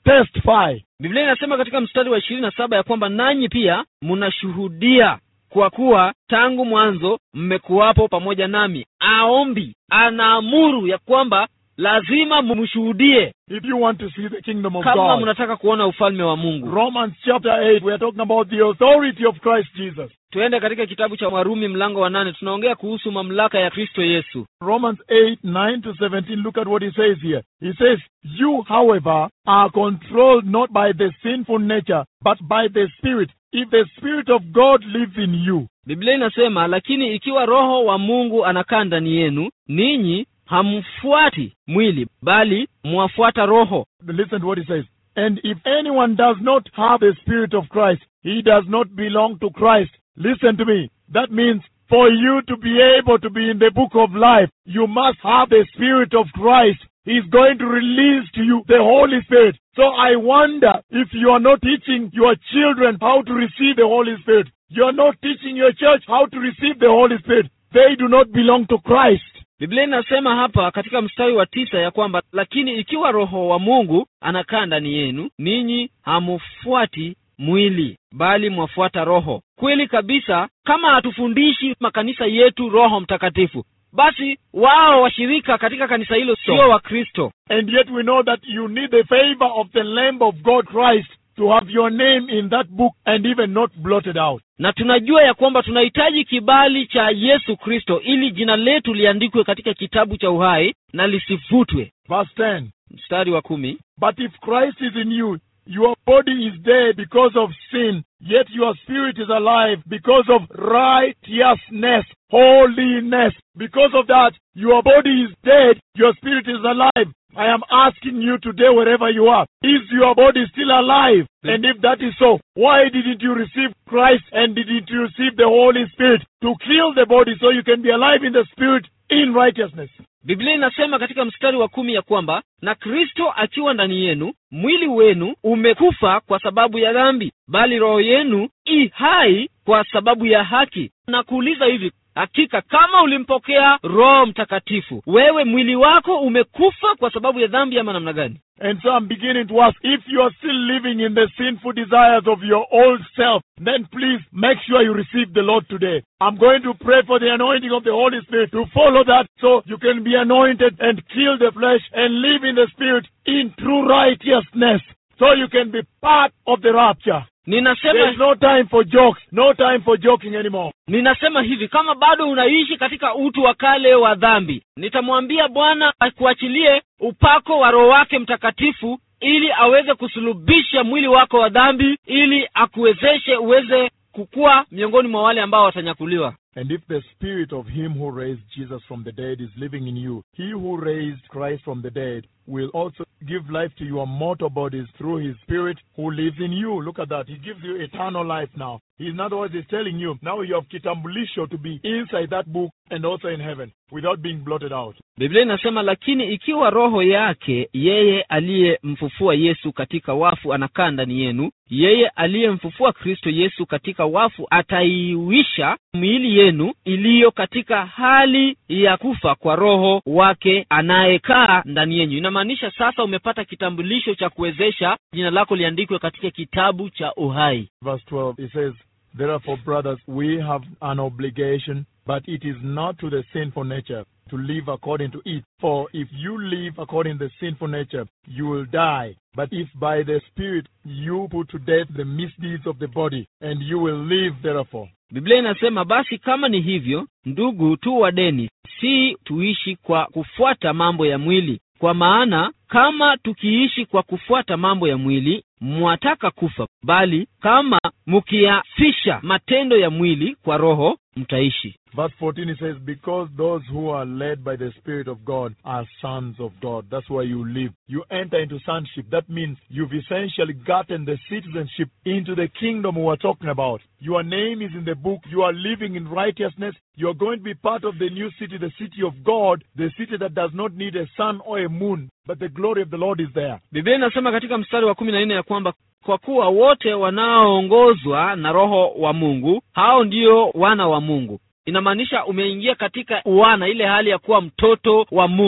[SPEAKER 7] testify.
[SPEAKER 6] biblia inasema katika mstari wa ishirini na saba ya kwamba nanyi pia mnashuhudia kwa kuwa tangu mwanzo mmekuwapo pamoja nami aombi anaamuru ya kwamba lazima mumshuhudie
[SPEAKER 7] If you want to see the kingdom of
[SPEAKER 6] kama
[SPEAKER 7] God.
[SPEAKER 6] mnataka kuona ufalme wa mungu
[SPEAKER 7] Romans chapter 8, we are talking about the authority of Christ Jesus.
[SPEAKER 6] tuende katika kitabu cha warumi mlango wa nane tunaongea kuhusu mamlaka ya kristo yesu
[SPEAKER 7] Romans 8, 9 to 17, look at what he says here. He says, You, however, are controlled not by the sinful nature, but by the Spirit, if the Spirit of God lives in you.
[SPEAKER 6] biblia inasema lakini ikiwa roho wa mungu anakaa ndani yenu ninyi hamfuati mwili bali mwafuata roho
[SPEAKER 7] Listen to what he says. And if anyone does not have the Spirit of Christ, he does not belong to Christ. Listen to me. That means for you to be able to be in the book of life, you must have the Spirit of Christ. He's going to release to you the Holy Spirit. So I wonder if you are not teaching your children how to receive the Holy Spirit. You are not teaching your church how to receive the Holy Spirit. They do not belong to Christ.
[SPEAKER 6] biblia inasema hapa katika mstari wa tisa ya kwamba lakini ikiwa roho wa mungu anakaa ndani yenu ninyi hamufuati mwili bali mwafuata roho kweli kabisa kama hatufundishi makanisa yetu roho mtakatifu basi wao washirika katika kanisa hilo sio wakristo
[SPEAKER 7] And yet we know that you need the favor of the Lamb of God Christ to have your name in that book and even not blotted out.
[SPEAKER 6] na tunajua ya kwamba tunahitaji kibali cha yesu kristo ili jina letu liandikwe katika kitabu cha uhai na lisifutwe
[SPEAKER 7] Verse 10.
[SPEAKER 6] mstari wa kumi
[SPEAKER 7] But if Christ is in you, your body is dead because of sin, yet your spirit is alive because of righteousness, holiness. Because of that, your body is dead, your spirit is alive. I am asking you today, wherever you are, is your body still alive? And if that is so, why didn't you receive Christ and didn't you receive the Holy Spirit to kill the body so you can be alive in the spirit in righteousness?
[SPEAKER 6] biblia inasema katika mstari wa kumi ya kwamba na kristo akiwa ndani yenu mwili wenu umekufa kwa sababu ya dhambi bali roho yenu i hai kwa sababu ya haki na kuuliza hivi hakika kama ulimpokea roho mtakatifu wewe mwili wako umekufa kwa sababu ya dhambi ama namna gani
[SPEAKER 7] And so I'm beginning to ask if you are still living in the sinful desires of your old self, then please make sure you receive the Lord today. I'm going to pray for the anointing of the Holy Spirit to follow that so you can be anointed and kill the flesh and live in the Spirit in true righteousness so you can be part of the rapture.
[SPEAKER 6] ninasema
[SPEAKER 7] There's no time for jokes, no time for joking anymore.
[SPEAKER 6] ninasema hivi kama bado unaishi katika utu wa kale wa dhambi nitamwambia bwana akuachilie upako wa roho wake mtakatifu ili aweze kusulubisha mwili wako wa dhambi ili akuwezeshe uweze kukua miongoni mwa wale ambao watanyakuliwa
[SPEAKER 7] And if the spirit of him who raised Jesus from the dead is living in you, he who raised Christ from the dead will also give life to your mortal bodies through his spirit who lives in you. Look at that. He gives you eternal life now. He, in other words, he's telling you now you have kitambulisho to be inside that book and also in heaven without being blotted out.
[SPEAKER 6] biblia inasema lakini ikiwa roho yake yeye aliyemfufua yesu katika wafu anakaa ndani yenu yeye aliyemfufua kristo yesu katika wafu ataiwisha miili yenu iliyo katika hali ya kufa kwa roho wake anayekaa ndani yenyu inamaanisha sasa umepata kitambulisho cha kuwezesha jina lako liandikwe katika kitabu cha uhai
[SPEAKER 7] Verse 12, it says, Therefore, brothers, we have an obligation, but it is not to the sinful nature to live according to it. For if you live according to the sinful nature, you will die. But if by the Spirit you put to death the misdeeds of the body, and you will live therefore.
[SPEAKER 6] biblia inasema basi kama ni hivyo ndugu tu wadeni si tuishi kwa kufuata mambo ya mwili kwa maana kama tukiishi kwa kufuata mambo ya mwili mwataka kufa bali kama mkiyafisha matendo ya mwili kwa roho mtaishi
[SPEAKER 7] Verse 14 it says, Because those who are led by the Spirit of God are sons of God. That's why you live. You enter into sonship. That means you've essentially gotten the citizenship into the kingdom we are talking about. Your name is in the book. You are living in righteousness. You are going to be part of the new city, the city of God, the city that does not need a sun or a moon, but the glory of the Lord is there.
[SPEAKER 6] biblia inasema katika mstari wa kumi na nne ya kwamba kwa kuwa wote wanaoongozwa na roho wa mungu hao ndio wana wa mungu inamaanisha umeingia katika wana ile hali ya kuwa mtoto wa mungu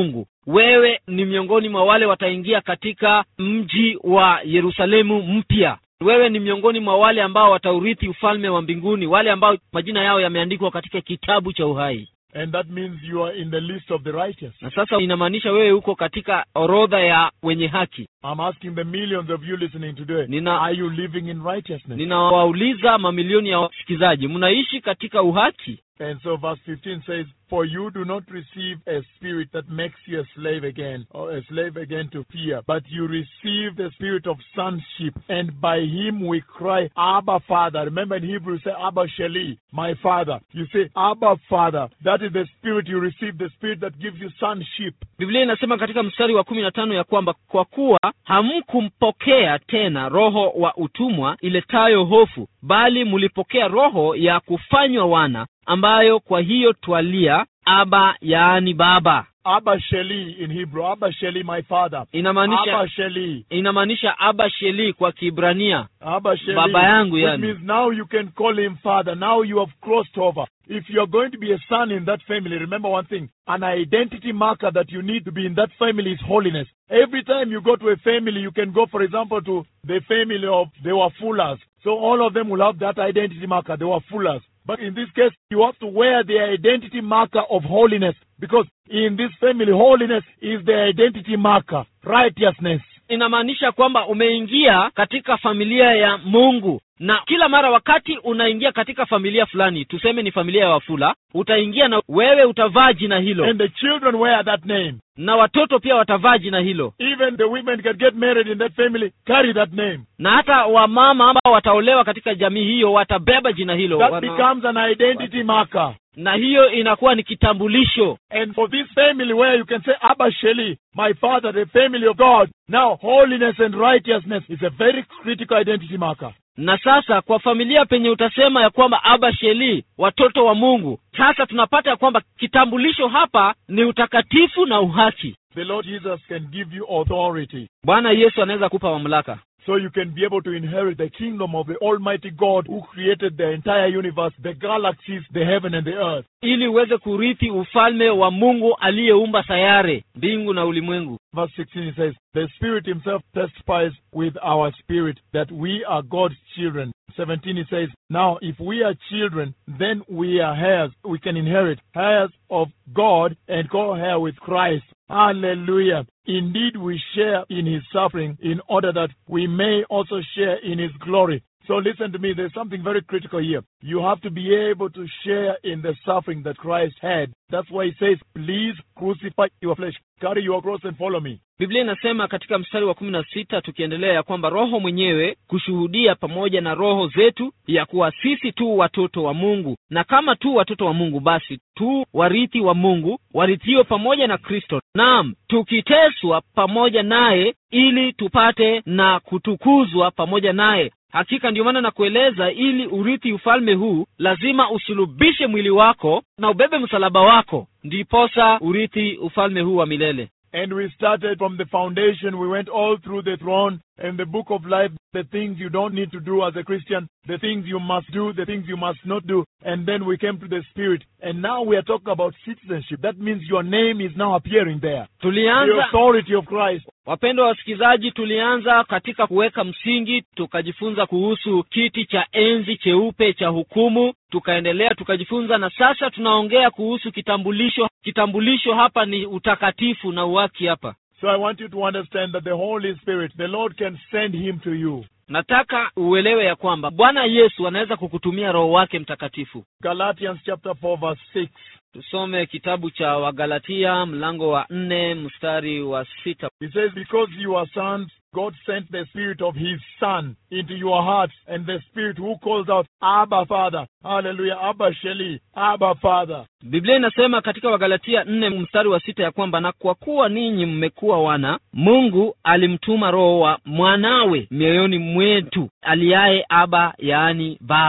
[SPEAKER 6] wewe ni miongoni mwa wale wataingia katika mji wa yerusalemu mpya wewe ni miongoni mwa wale ambao wataurithi ufalme wa mbinguni wale ambao majina yao yameandikwa katika kitabu cha uhai
[SPEAKER 7] And that means you are in the list of the righteous.
[SPEAKER 6] na sasa inamaanisha wewe uko katika orodha ya wenye haki
[SPEAKER 7] I'm asking the millions of you listening today,
[SPEAKER 6] Nina-
[SPEAKER 7] are you living in righteousness?
[SPEAKER 6] ninawauliza mamilioni ya wasikilizaji mnaishi katika uhaki
[SPEAKER 7] And so verse 15 says, For you do not receive a spirit that makes you a slave again, or a slave again to fear, but you receive the spirit of sonship, and by him we cry, Abba Father. Remember in Hebrew, you say, Abba Sheli, my Father. You say, Abba Father. That is the spirit you receive, the spirit that gives you sonship.
[SPEAKER 6] biblia inasema katika mstari wa kumi na tano ya kwamba kwa kuwa hamkumpokea tena roho wa utumwa iletayo hofu bali mlipokea roho ya kufanywa wana ambayo kwa hiyo twalia aba yaani baba
[SPEAKER 7] Abba Sheli in Hebrew, Abba Sheli, my Father.
[SPEAKER 6] inamaanisha
[SPEAKER 7] Abba Sheli.
[SPEAKER 6] inamaanisha aba sheli kwa kibrania
[SPEAKER 7] Abba Sheli.
[SPEAKER 6] Baba yangu
[SPEAKER 7] Which
[SPEAKER 6] yani.
[SPEAKER 7] means now you can call him father. Now you have crossed over. If you're going to be a son in that family, remember one thing. An identity marker that you need to be in that family is holiness. Every time you go to a family, you can go, for example, to the family of they were fullers. So all of them will have that identity marker. They were fullers. But in this case, you have to wear the identity marker of holiness because in this family, holiness is the identity marker, righteousness.
[SPEAKER 6] inamaanisha kwamba umeingia katika familia ya mungu na kila mara wakati unaingia katika familia fulani tuseme ni familia ya wafula utaingia na wewe utavaa jina hilo
[SPEAKER 7] And the children wear that name.
[SPEAKER 6] na watoto pia watavaa jina hilo
[SPEAKER 7] Even the women can get married in that family, carry that name.
[SPEAKER 6] na hata wamama ambao wataolewa katika jamii hiyo watabeba jina hilo
[SPEAKER 7] That
[SPEAKER 6] Wana-
[SPEAKER 7] becomes an identity marker.
[SPEAKER 6] na hiyo inakuwa ni kitambulisho
[SPEAKER 7] And for this family where you can say, Abba Sheli, my father, the family of God, now holiness and righteousness is a very critical identity marker.
[SPEAKER 6] na sasa kwa familia penye utasema ya kwamba aba sheli watoto wa mungu sasa tunapata ya kwamba kitambulisho hapa ni utakatifu na uhaki
[SPEAKER 7] The Lord Jesus can give you authority.
[SPEAKER 6] bwana yesu anaweza kupa mamlaka
[SPEAKER 7] So you can be able to inherit the kingdom of the Almighty God who created the entire universe, the galaxies, the heaven and the earth.
[SPEAKER 6] ili uweze kurithi ufalme wa mungu aliyeumba sayare mbingu na ulimwengu
[SPEAKER 7] Verse 16 it says, The Spirit Himself testifies with our spirit that we are God's children. 17 it says, Now if we are children, then we are heirs. We can inherit heirs of God and co-heir with Christ. Hallelujah. Indeed, we share in His suffering in order that we may also share in His glory. So listen to me, there's something very critical here. You have to be able to share in the suffering that Christ had. That's why he says, please crucify your flesh, carry your cross and follow me.
[SPEAKER 6] biblia inasema katika mstari wa kumi na sita tukiendelea ya kwamba roho mwenyewe kushuhudia pamoja na roho zetu ya kuwa sisi tu watoto wa mungu na kama tu watoto wa mungu basi tu warithi wa mungu warithio pamoja na kristo naam tukiteswa pamoja naye ili tupate na kutukuzwa pamoja naye hakika ndio maana nakueleza ili urithi ufalme huu lazima usulubishe mwili wako na ubebe msalaba wako ndiposa urithi ufalme huu wa milele
[SPEAKER 7] And we started from the foundation. We went all through the throne and the book of life, the things you don't need to do as a Christian, the things you must do, the things you must not do. And then we came to the Spirit. And now we are talking about citizenship. That means your name is now appearing there. The
[SPEAKER 6] tulianza
[SPEAKER 7] authority of Christ.
[SPEAKER 6] wapendwa wasikilizaji tulianza katika kuweka msingi tukajifunza kuhusu kiti cha enzi cheupe cha hukumu tukaendelea tukajifunza na sasa tunaongea kuhusu kitambulisho kitambulisho hapa ni utakatifu na uwaki hapa
[SPEAKER 7] So I want you to understand that the Holy Spirit, the Lord can send him to you.
[SPEAKER 6] nataka uelewe ya kwamba bwana yesu anaweza kukutumia roho wake mtakatifu
[SPEAKER 7] Galatians chapter 4 verse 6.
[SPEAKER 6] tusome kitabu cha wagalatia mlango wa nne mstari wa sita
[SPEAKER 7] He says, Because you are sons, God sent the Spirit of His Son into your hearts, and the Spirit who calls out, Abba, Father. Hallelujah. Abba, Sheli. Abba, Father.
[SPEAKER 6] biblia inasema katika wagalatia nne mstari wa sita ya kwamba na kwa kuwa ninyi mmekuwa wana mungu alimtuma roho wa mwanawe mioyoni mwetu aliaye aba yaani baba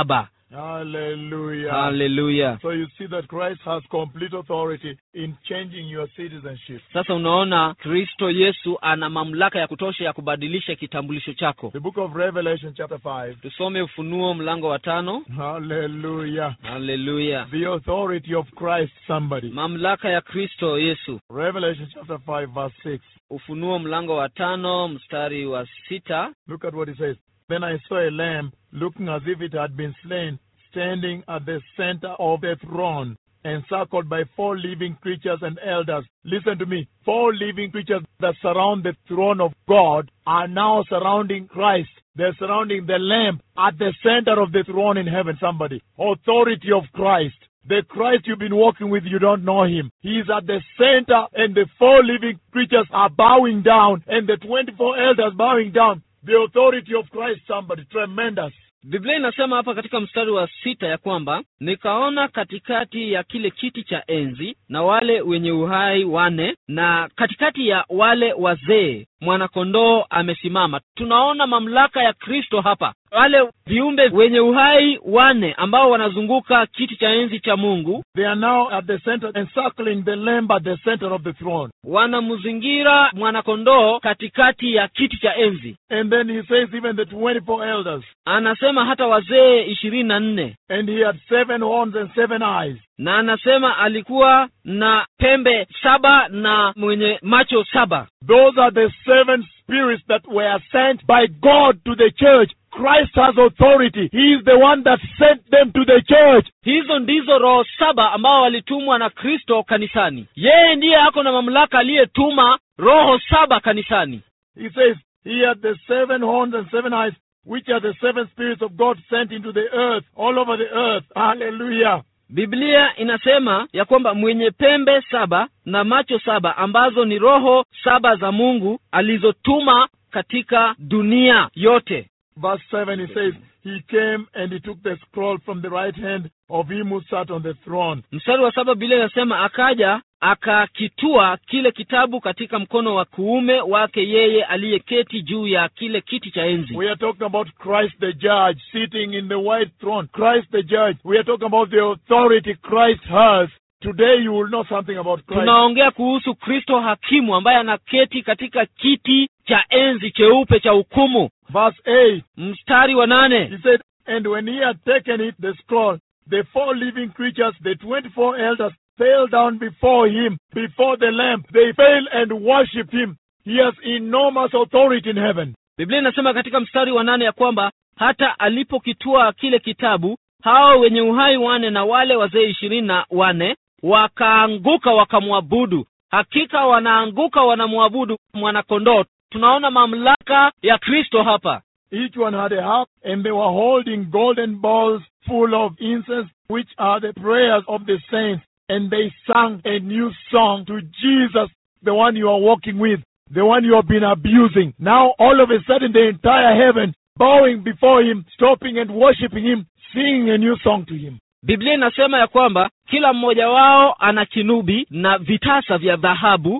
[SPEAKER 7] Hallelujah.
[SPEAKER 6] haleluya
[SPEAKER 7] So you see that Christ has complete authority in changing your citizenship.
[SPEAKER 6] sasa unaona kristo yesu ana mamlaka ya kutosha ya kubadilisha kitambulisho chako
[SPEAKER 7] The book of Revelation, chapter 5.
[SPEAKER 6] tusome ufunuo mlango wa tano
[SPEAKER 7] Hallelujah.
[SPEAKER 6] haleluya
[SPEAKER 7] The authority of Christ, somebody.
[SPEAKER 6] mamlaka ya kristo yesu
[SPEAKER 7] Revelation chapter 5, verse 6.
[SPEAKER 6] ufunuo mlango wa tano mstari wa sita
[SPEAKER 7] Look at what it says. Then I saw a lamb looking as if it had been slain, standing at the center of the throne, encircled by four living creatures and elders. Listen to me. Four living creatures that surround the throne of God are now surrounding Christ. They're surrounding the lamb at the center of the throne in heaven. Somebody. Authority of Christ. The Christ you've been walking with, you don't know him. He is at the center, and the four living creatures are bowing down, and the 24 elders bowing down. The authority of Christ, somebody. Tremendous.
[SPEAKER 6] biblia inasema hapa katika mstari wa sita ya kwamba nikaona katikati ya kile kiti cha enzi na wale wenye uhai wane na katikati ya wale wazee mwanakondoo amesimama tunaona mamlaka ya kristo hapa wale viumbe wenye uhai wane ambao wanazunguka kiti cha enzi cha mungu
[SPEAKER 7] They are now at the center, encircling the lamb at the center of the throne.
[SPEAKER 6] wanamzingira mwanakondoo katikati ya kiti cha enzi
[SPEAKER 7] And then he says, even the 24 elders.
[SPEAKER 6] anasema hata wazee ishirini na nne
[SPEAKER 7] And he had seven horns and seven eyes.
[SPEAKER 6] na anasema alikuwa na pembe saba na mwenye macho saba
[SPEAKER 7] Those are the seven spirits that were sent by God to the church. Christ has authority. He is the one that sent them to the church.
[SPEAKER 6] hizo ndizo roho saba ambao walitumwa na kristo kanisani yeye ndiye ako na mamlaka aliyetuma roho saba kanisani
[SPEAKER 7] He says, He had the seven horns and seven eyes, which are the seven spirits of God sent into the earth, all over the earth. Hallelujah.
[SPEAKER 6] biblia inasema ya kwamba mwenye pembe saba na macho saba ambazo ni roho saba za mungu alizotuma katika dunia yote
[SPEAKER 7] Verse 7, he says, He came and he took the scroll from the right hand of him who sat on the throne.
[SPEAKER 6] mstari wa saba biblia inasema akaja akakitua kile kitabu katika mkono wa kuume wake yeye aliyeketi juu ya kile kiti cha enzi
[SPEAKER 7] We are talking about Christ the judge sitting in the white throne. Christ the judge. We are talking about the authority Christ has. Today you will know something about Christ.
[SPEAKER 6] tunaongea kuhusu kristo hakimu ambaye anaketi katika kiti cha enzi cheupe cha hukumu
[SPEAKER 7] Verse 8,
[SPEAKER 6] mstari wa nane
[SPEAKER 7] he said, And when he had taken it, the scroll, the four living creatures, the 24 elders, fell down before him, before the Lamb. They fell and worshipped him. He has enormous authority in heaven.
[SPEAKER 6] biblia inasema katika mstari wa nane ya kwamba hata alipokitwaa kile kitabu hao wenye uhai wane na wale wazee ishirini na wane wakaanguka wakamwabudu hakika wanaanguka wanamwabudu mwanakondoo tunaona mamlaka ya kristo hapa
[SPEAKER 7] Each one had a harp, and they were holding golden bowls full of incense, which are the prayers of the saints. And they sang a new song to Jesus, the one you are walking with, the one you have been abusing. Now, all of a sudden, the entire heaven bowing before him, stopping and worshiping him, singing a new song to him.
[SPEAKER 6] biblia inasema ya kwamba kila mmoja wao ana kinubi na vitasa vya dhahabu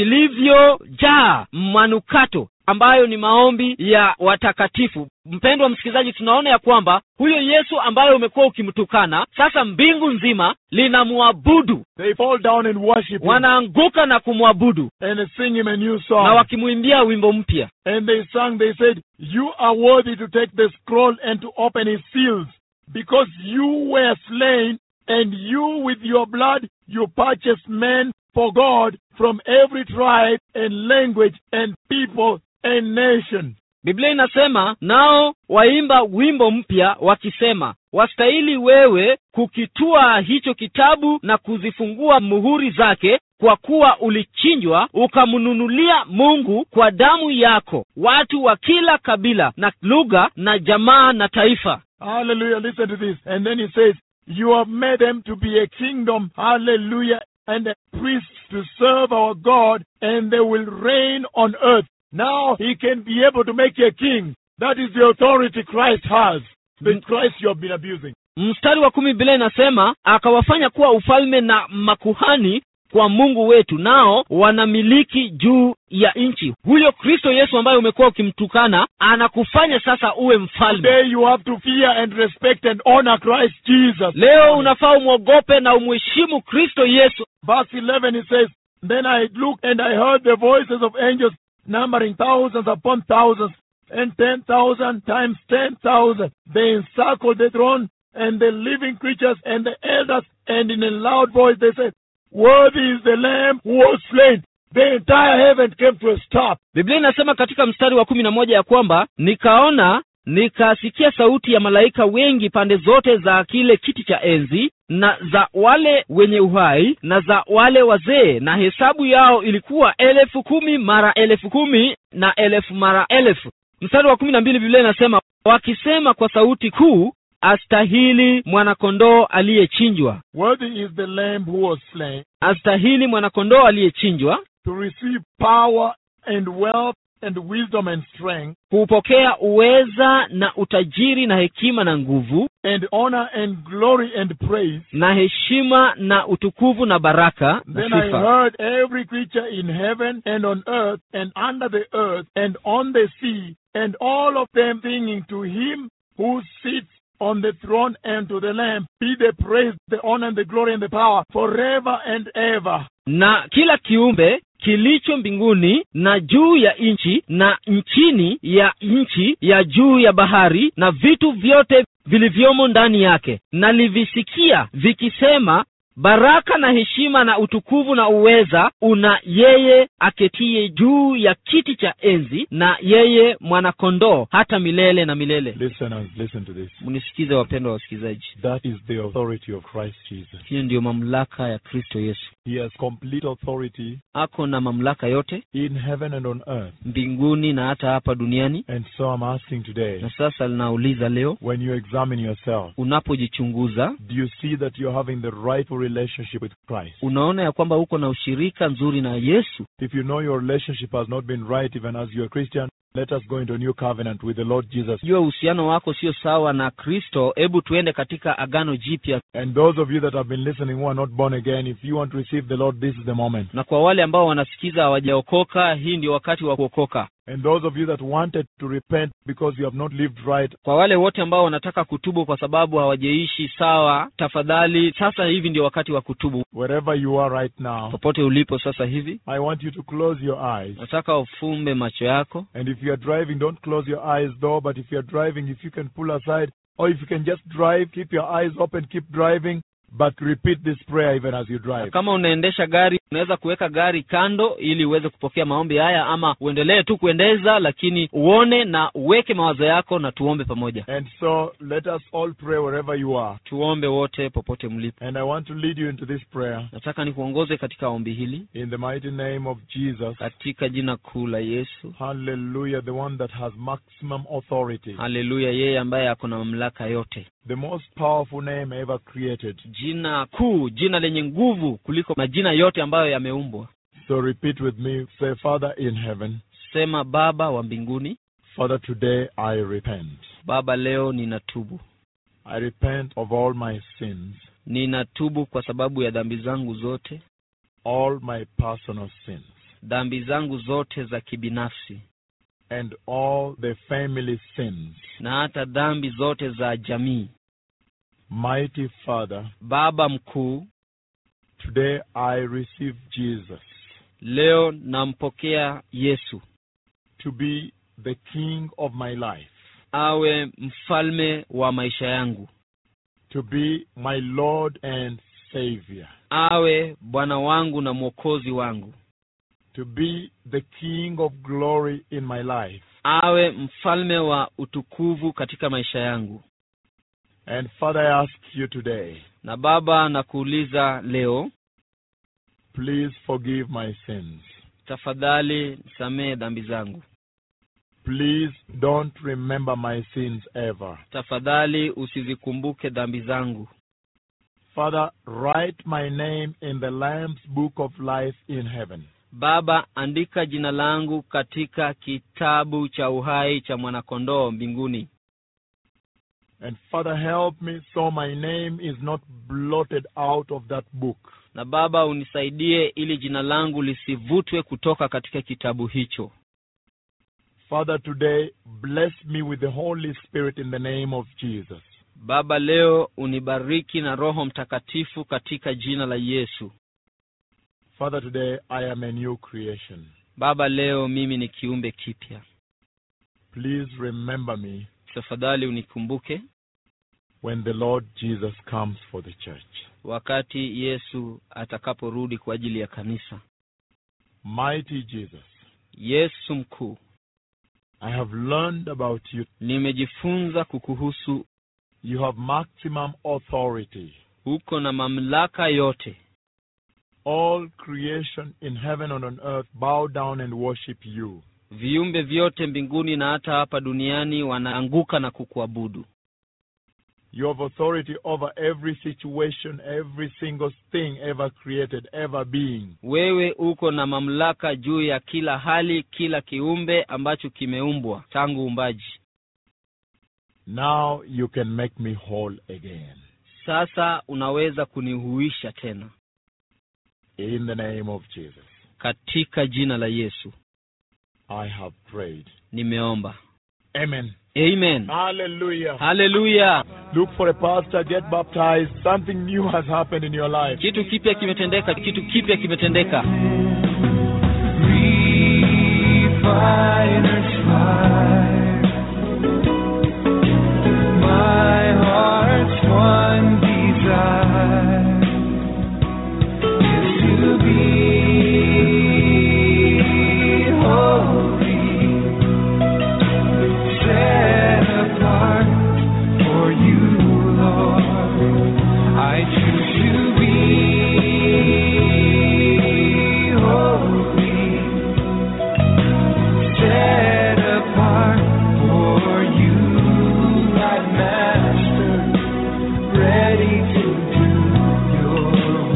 [SPEAKER 6] vilivyojaa manukato ambayo ni maombi ya watakatifu mpendwa msikilizaji tunaona ya kwamba huyo yesu ambaye umekuwa ukimtukana sasa mbingu nzima linamwabudu
[SPEAKER 7] They fall down and worship him
[SPEAKER 6] wanaanguka na kumwabudu
[SPEAKER 7] and sing him a new
[SPEAKER 6] na
[SPEAKER 7] song.
[SPEAKER 6] wakimwimbia wimbo mpya
[SPEAKER 7] And they sang, they said, You are worthy to take the scroll and to open its seals, because you were slain, and you with your blood you purchased men for God from every tribe and language and people and nation.
[SPEAKER 6] biblia inasema nao waimba wimbo mpya wakisema wastahili wewe kukitua hicho kitabu na kuzifungua muhuri zake kwa kuwa ulichinjwa ukamnunulia mungu kwa damu yako watu wa kila kabila na lugha na jamaa na taifa
[SPEAKER 7] Hallelujah. Listen to this. And then he says, You have made them to be a kingdom. Hallelujah. And a priest to serve our God, and they will reign on earth. Now he can be able to make you a king. That is the authority Christ has. The Christ you have been abusing.
[SPEAKER 6] mstari wa kumi bila inasema akawafanya kuwa ufalme na makuhani kwa mungu wetu nao wanamiliki juu ya nchi huyo kristo yesu ambaye umekuwa ukimtukana anakufanya sasa uwe mfalme
[SPEAKER 7] Today you have to fear and respect and honor Christ Jesus.
[SPEAKER 6] leo unafaa umwogope na umheshimu kristo yesu
[SPEAKER 7] Verse 11 it says, Then I looked and I heard the voices of angels numbering thousands upon thousands and ten thousand times ten thousand. They encircled the throne and the living creatures and the elders, and in a loud voice they said, Worthy is the Lamb who was slain. The entire heaven came to a stop.
[SPEAKER 6] biblia inasema katika mstari wa kumi na moja ya kwamba nikaona nikasikia sauti ya malaika wengi pande zote za kile kiti cha enzi na za wale wenye uhai na za wale wazee na hesabu yao ilikuwa elfu kumi mara elfu kumi na elfu mara elfu mstari wa kumi na mbili biblia inasema wakisema kwa sauti kuu astahili mwanakondoo aliyechinjwa
[SPEAKER 7] Worthy is the Lamb who was slain
[SPEAKER 6] astahili mwanakondoo aliyechinjwa
[SPEAKER 7] to receive power and wealth and wisdom and strength
[SPEAKER 6] kupokea uweza na utajiri na hekima na nguvu
[SPEAKER 7] and honor and glory and praise.
[SPEAKER 6] na heshima na utukufu na baraka na
[SPEAKER 7] Then I
[SPEAKER 6] sifa
[SPEAKER 7] heard every creature in heaven and on earth and under the earth and on the sea and all of them singing to him who sits on the throne and to the Lamb be the praise, the honor and the glory and the power forever and ever.
[SPEAKER 6] na kila kiumbe kilicho mbinguni na juu ya nchi na nchini ya nchi ya juu ya bahari na vitu vyote vilivyomo ndani yake nalivisikia vikisema baraka na heshima na utukufu na uweza una yeye aketie juu ya kiti cha enzi na yeye mwanakondoo hata milele na milele
[SPEAKER 7] Listeners, listen to this.
[SPEAKER 6] mnisikize wapendwa wasikilizaji
[SPEAKER 7] That is the authority of Christ Jesus.
[SPEAKER 6] hiyo ndiyo mamlaka ya kristo yesu
[SPEAKER 7] He has complete authority
[SPEAKER 6] ako na mamlaka yote
[SPEAKER 7] in heaven and on earth.
[SPEAKER 6] mbinguni na hata hapa duniani
[SPEAKER 7] And so I'm asking today,
[SPEAKER 6] na sasa linauliza leo
[SPEAKER 7] when you examine yourself,
[SPEAKER 6] unapojichunguza
[SPEAKER 7] do you see that you're having the rightful relationship with Christ?
[SPEAKER 6] unaona ya kwamba uko na ushirika nzuri na yesu
[SPEAKER 7] If you know your relationship has not been right, even as you're a Christian, let us go into a new covenant with the Lord Jesus.
[SPEAKER 6] jua uhusiano wako sio sawa na kristo hebu tuende katika agano jipya
[SPEAKER 7] And those of you that have been listening who are not born again, if you want to receive the Lord, this is the moment.
[SPEAKER 6] na kwa wale ambao wanasikiza hawajaokoka hii ndio wakati wa kuokoka
[SPEAKER 7] And those of you that wanted to repent because you have not lived right,
[SPEAKER 6] kwa wale wote ambao wanataka kutubu kwa sababu hawajaishi sawa tafadhali sasa hivi ndio wakati wa kutubu
[SPEAKER 7] wherever you are right now,
[SPEAKER 6] popote ulipo sasa hivi
[SPEAKER 7] I want you to close your eyes.
[SPEAKER 6] nataka ufumbe macho yako
[SPEAKER 7] And if you are driving, don't close your eyes though, but if you are driving, if you can pull aside, or if you can just drive, keep your eyes open, keep driving, but repeat this prayer even as you
[SPEAKER 6] Na
[SPEAKER 7] drive.
[SPEAKER 6] kama unaendesha gari unaweza kuweka gari kando ili uweze kupokea maombi haya ama uendelee tu kuendeza lakini uone na uweke mawazo yako na tuombe pamoja
[SPEAKER 7] And so let us all pray wherever you are.
[SPEAKER 6] tuombe wote popote mlipo
[SPEAKER 7] And I want to lead you into this prayer
[SPEAKER 6] nataka nikuongoze katika ombi hili
[SPEAKER 7] in the mighty name of Jesus.
[SPEAKER 6] katika jina kuu la yesu
[SPEAKER 7] Hallelujah, the one that has maximum authority,
[SPEAKER 6] haleluya yeye ambaye ako na mamlaka yote
[SPEAKER 7] the most powerful name ever created.
[SPEAKER 6] jina kuu jina lenye nguvu kuliko majina yote ambayo yameumbwa
[SPEAKER 7] So repeat with me. Say, Father in heaven,
[SPEAKER 6] sema baba wa mbinguni
[SPEAKER 7] Father, today I repent.
[SPEAKER 6] baba leo ninatubu
[SPEAKER 7] I repent of all my sins,
[SPEAKER 6] ninatubu kwa sababu ya dhambi zangu zote
[SPEAKER 7] all my personal sins,
[SPEAKER 6] dhambi zangu zote za kibinafsi
[SPEAKER 7] and all the family sins.
[SPEAKER 6] na hata dhambi zote za jamii
[SPEAKER 7] Mighty Father,
[SPEAKER 6] baba mkuu
[SPEAKER 7] today I receive Jesus
[SPEAKER 6] leo nampokea yesu
[SPEAKER 7] to be the King of my life,
[SPEAKER 6] awe mfalme wa maisha yangu
[SPEAKER 7] to be my Lord and Savior,
[SPEAKER 6] awe bwana wangu na mwokozi wangu
[SPEAKER 7] to be the King of glory in my life.
[SPEAKER 6] awe mfalme wa utukufu katika maisha yangu
[SPEAKER 7] And Father, I ask you today,
[SPEAKER 6] na baba nakuuliza leo
[SPEAKER 7] please forgive my sins.
[SPEAKER 6] tafadhali nisamehe dhambi zangu
[SPEAKER 7] Please don't remember my sins ever.
[SPEAKER 6] tafadhali usizikumbuke dhambi zangu
[SPEAKER 7] Father, write my name in the Lamb's book of life in heaven.
[SPEAKER 6] baba andika jina langu katika kitabu cha uhai cha mwanakondoo mbinguni
[SPEAKER 7] And Father, help me so my name is not blotted out of that book.
[SPEAKER 6] na baba unisaidie ili jina langu lisivutwe kutoka katika kitabu hicho
[SPEAKER 7] Father, today, bless me with the Holy Spirit in the name of Jesus.
[SPEAKER 6] baba leo unibariki na roho mtakatifu katika jina la yesu
[SPEAKER 7] Father, today, I am a new creation.
[SPEAKER 6] baba leo mimi ni kiumbe kipya
[SPEAKER 7] Please remember me
[SPEAKER 6] tafadhali unikumbuke
[SPEAKER 7] when the Lord Jesus comes for the church.
[SPEAKER 6] wakati yesu atakaporudi kwa ajili ya kanisa
[SPEAKER 7] Mighty Jesus,
[SPEAKER 6] yesu mkuu
[SPEAKER 7] I have learned about you.
[SPEAKER 6] nimejifunza kukuhusu
[SPEAKER 7] You have maximum authority.
[SPEAKER 6] uko na mamlaka yote
[SPEAKER 7] All creation in heaven and on earth bow down and worship you.
[SPEAKER 6] viumbe vyote mbinguni na hata hapa duniani wanaanguka na kukuabudu
[SPEAKER 7] You have authority over every situation, every single thing ever created, ever being.
[SPEAKER 6] wewe uko na mamlaka juu ya kila hali kila kiumbe ambacho kimeumbwa tangu uumbaji
[SPEAKER 7] Now you can make me whole again.
[SPEAKER 6] sasa unaweza kunihuisha tena
[SPEAKER 7] In the name of Jesus,
[SPEAKER 6] katika jina la yesu
[SPEAKER 7] I have prayed.
[SPEAKER 6] nimeomba
[SPEAKER 7] Amen.
[SPEAKER 6] amen
[SPEAKER 7] Hallelujah.
[SPEAKER 6] haleluya
[SPEAKER 7] Look for a pastor, get baptized. Something new has happened in your life.
[SPEAKER 6] kitu kipya kimetendeka kitu kipya kimetendeka
[SPEAKER 2] Refiner's fire. My heart's one desire is to be holy, set apart for you, Lord. I choose to be holy set apart for you, my master, ready to do your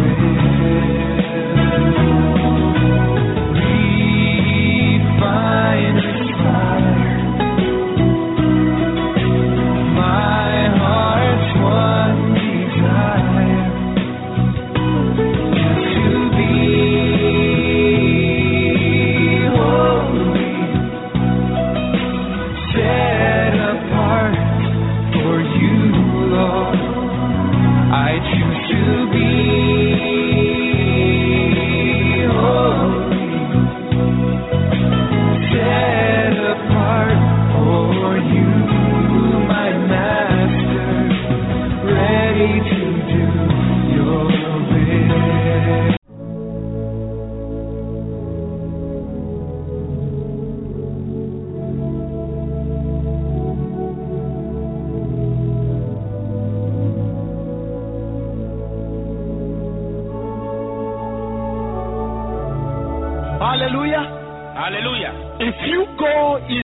[SPEAKER 2] will. Refiner's fire. My heart's one desire is to be holy, set apart for you, Lord. I choose to be holy, set apart for you, my Master, ready to do your will.
[SPEAKER 7] Hallelujah.
[SPEAKER 5] Hallelujah.
[SPEAKER 7] If you go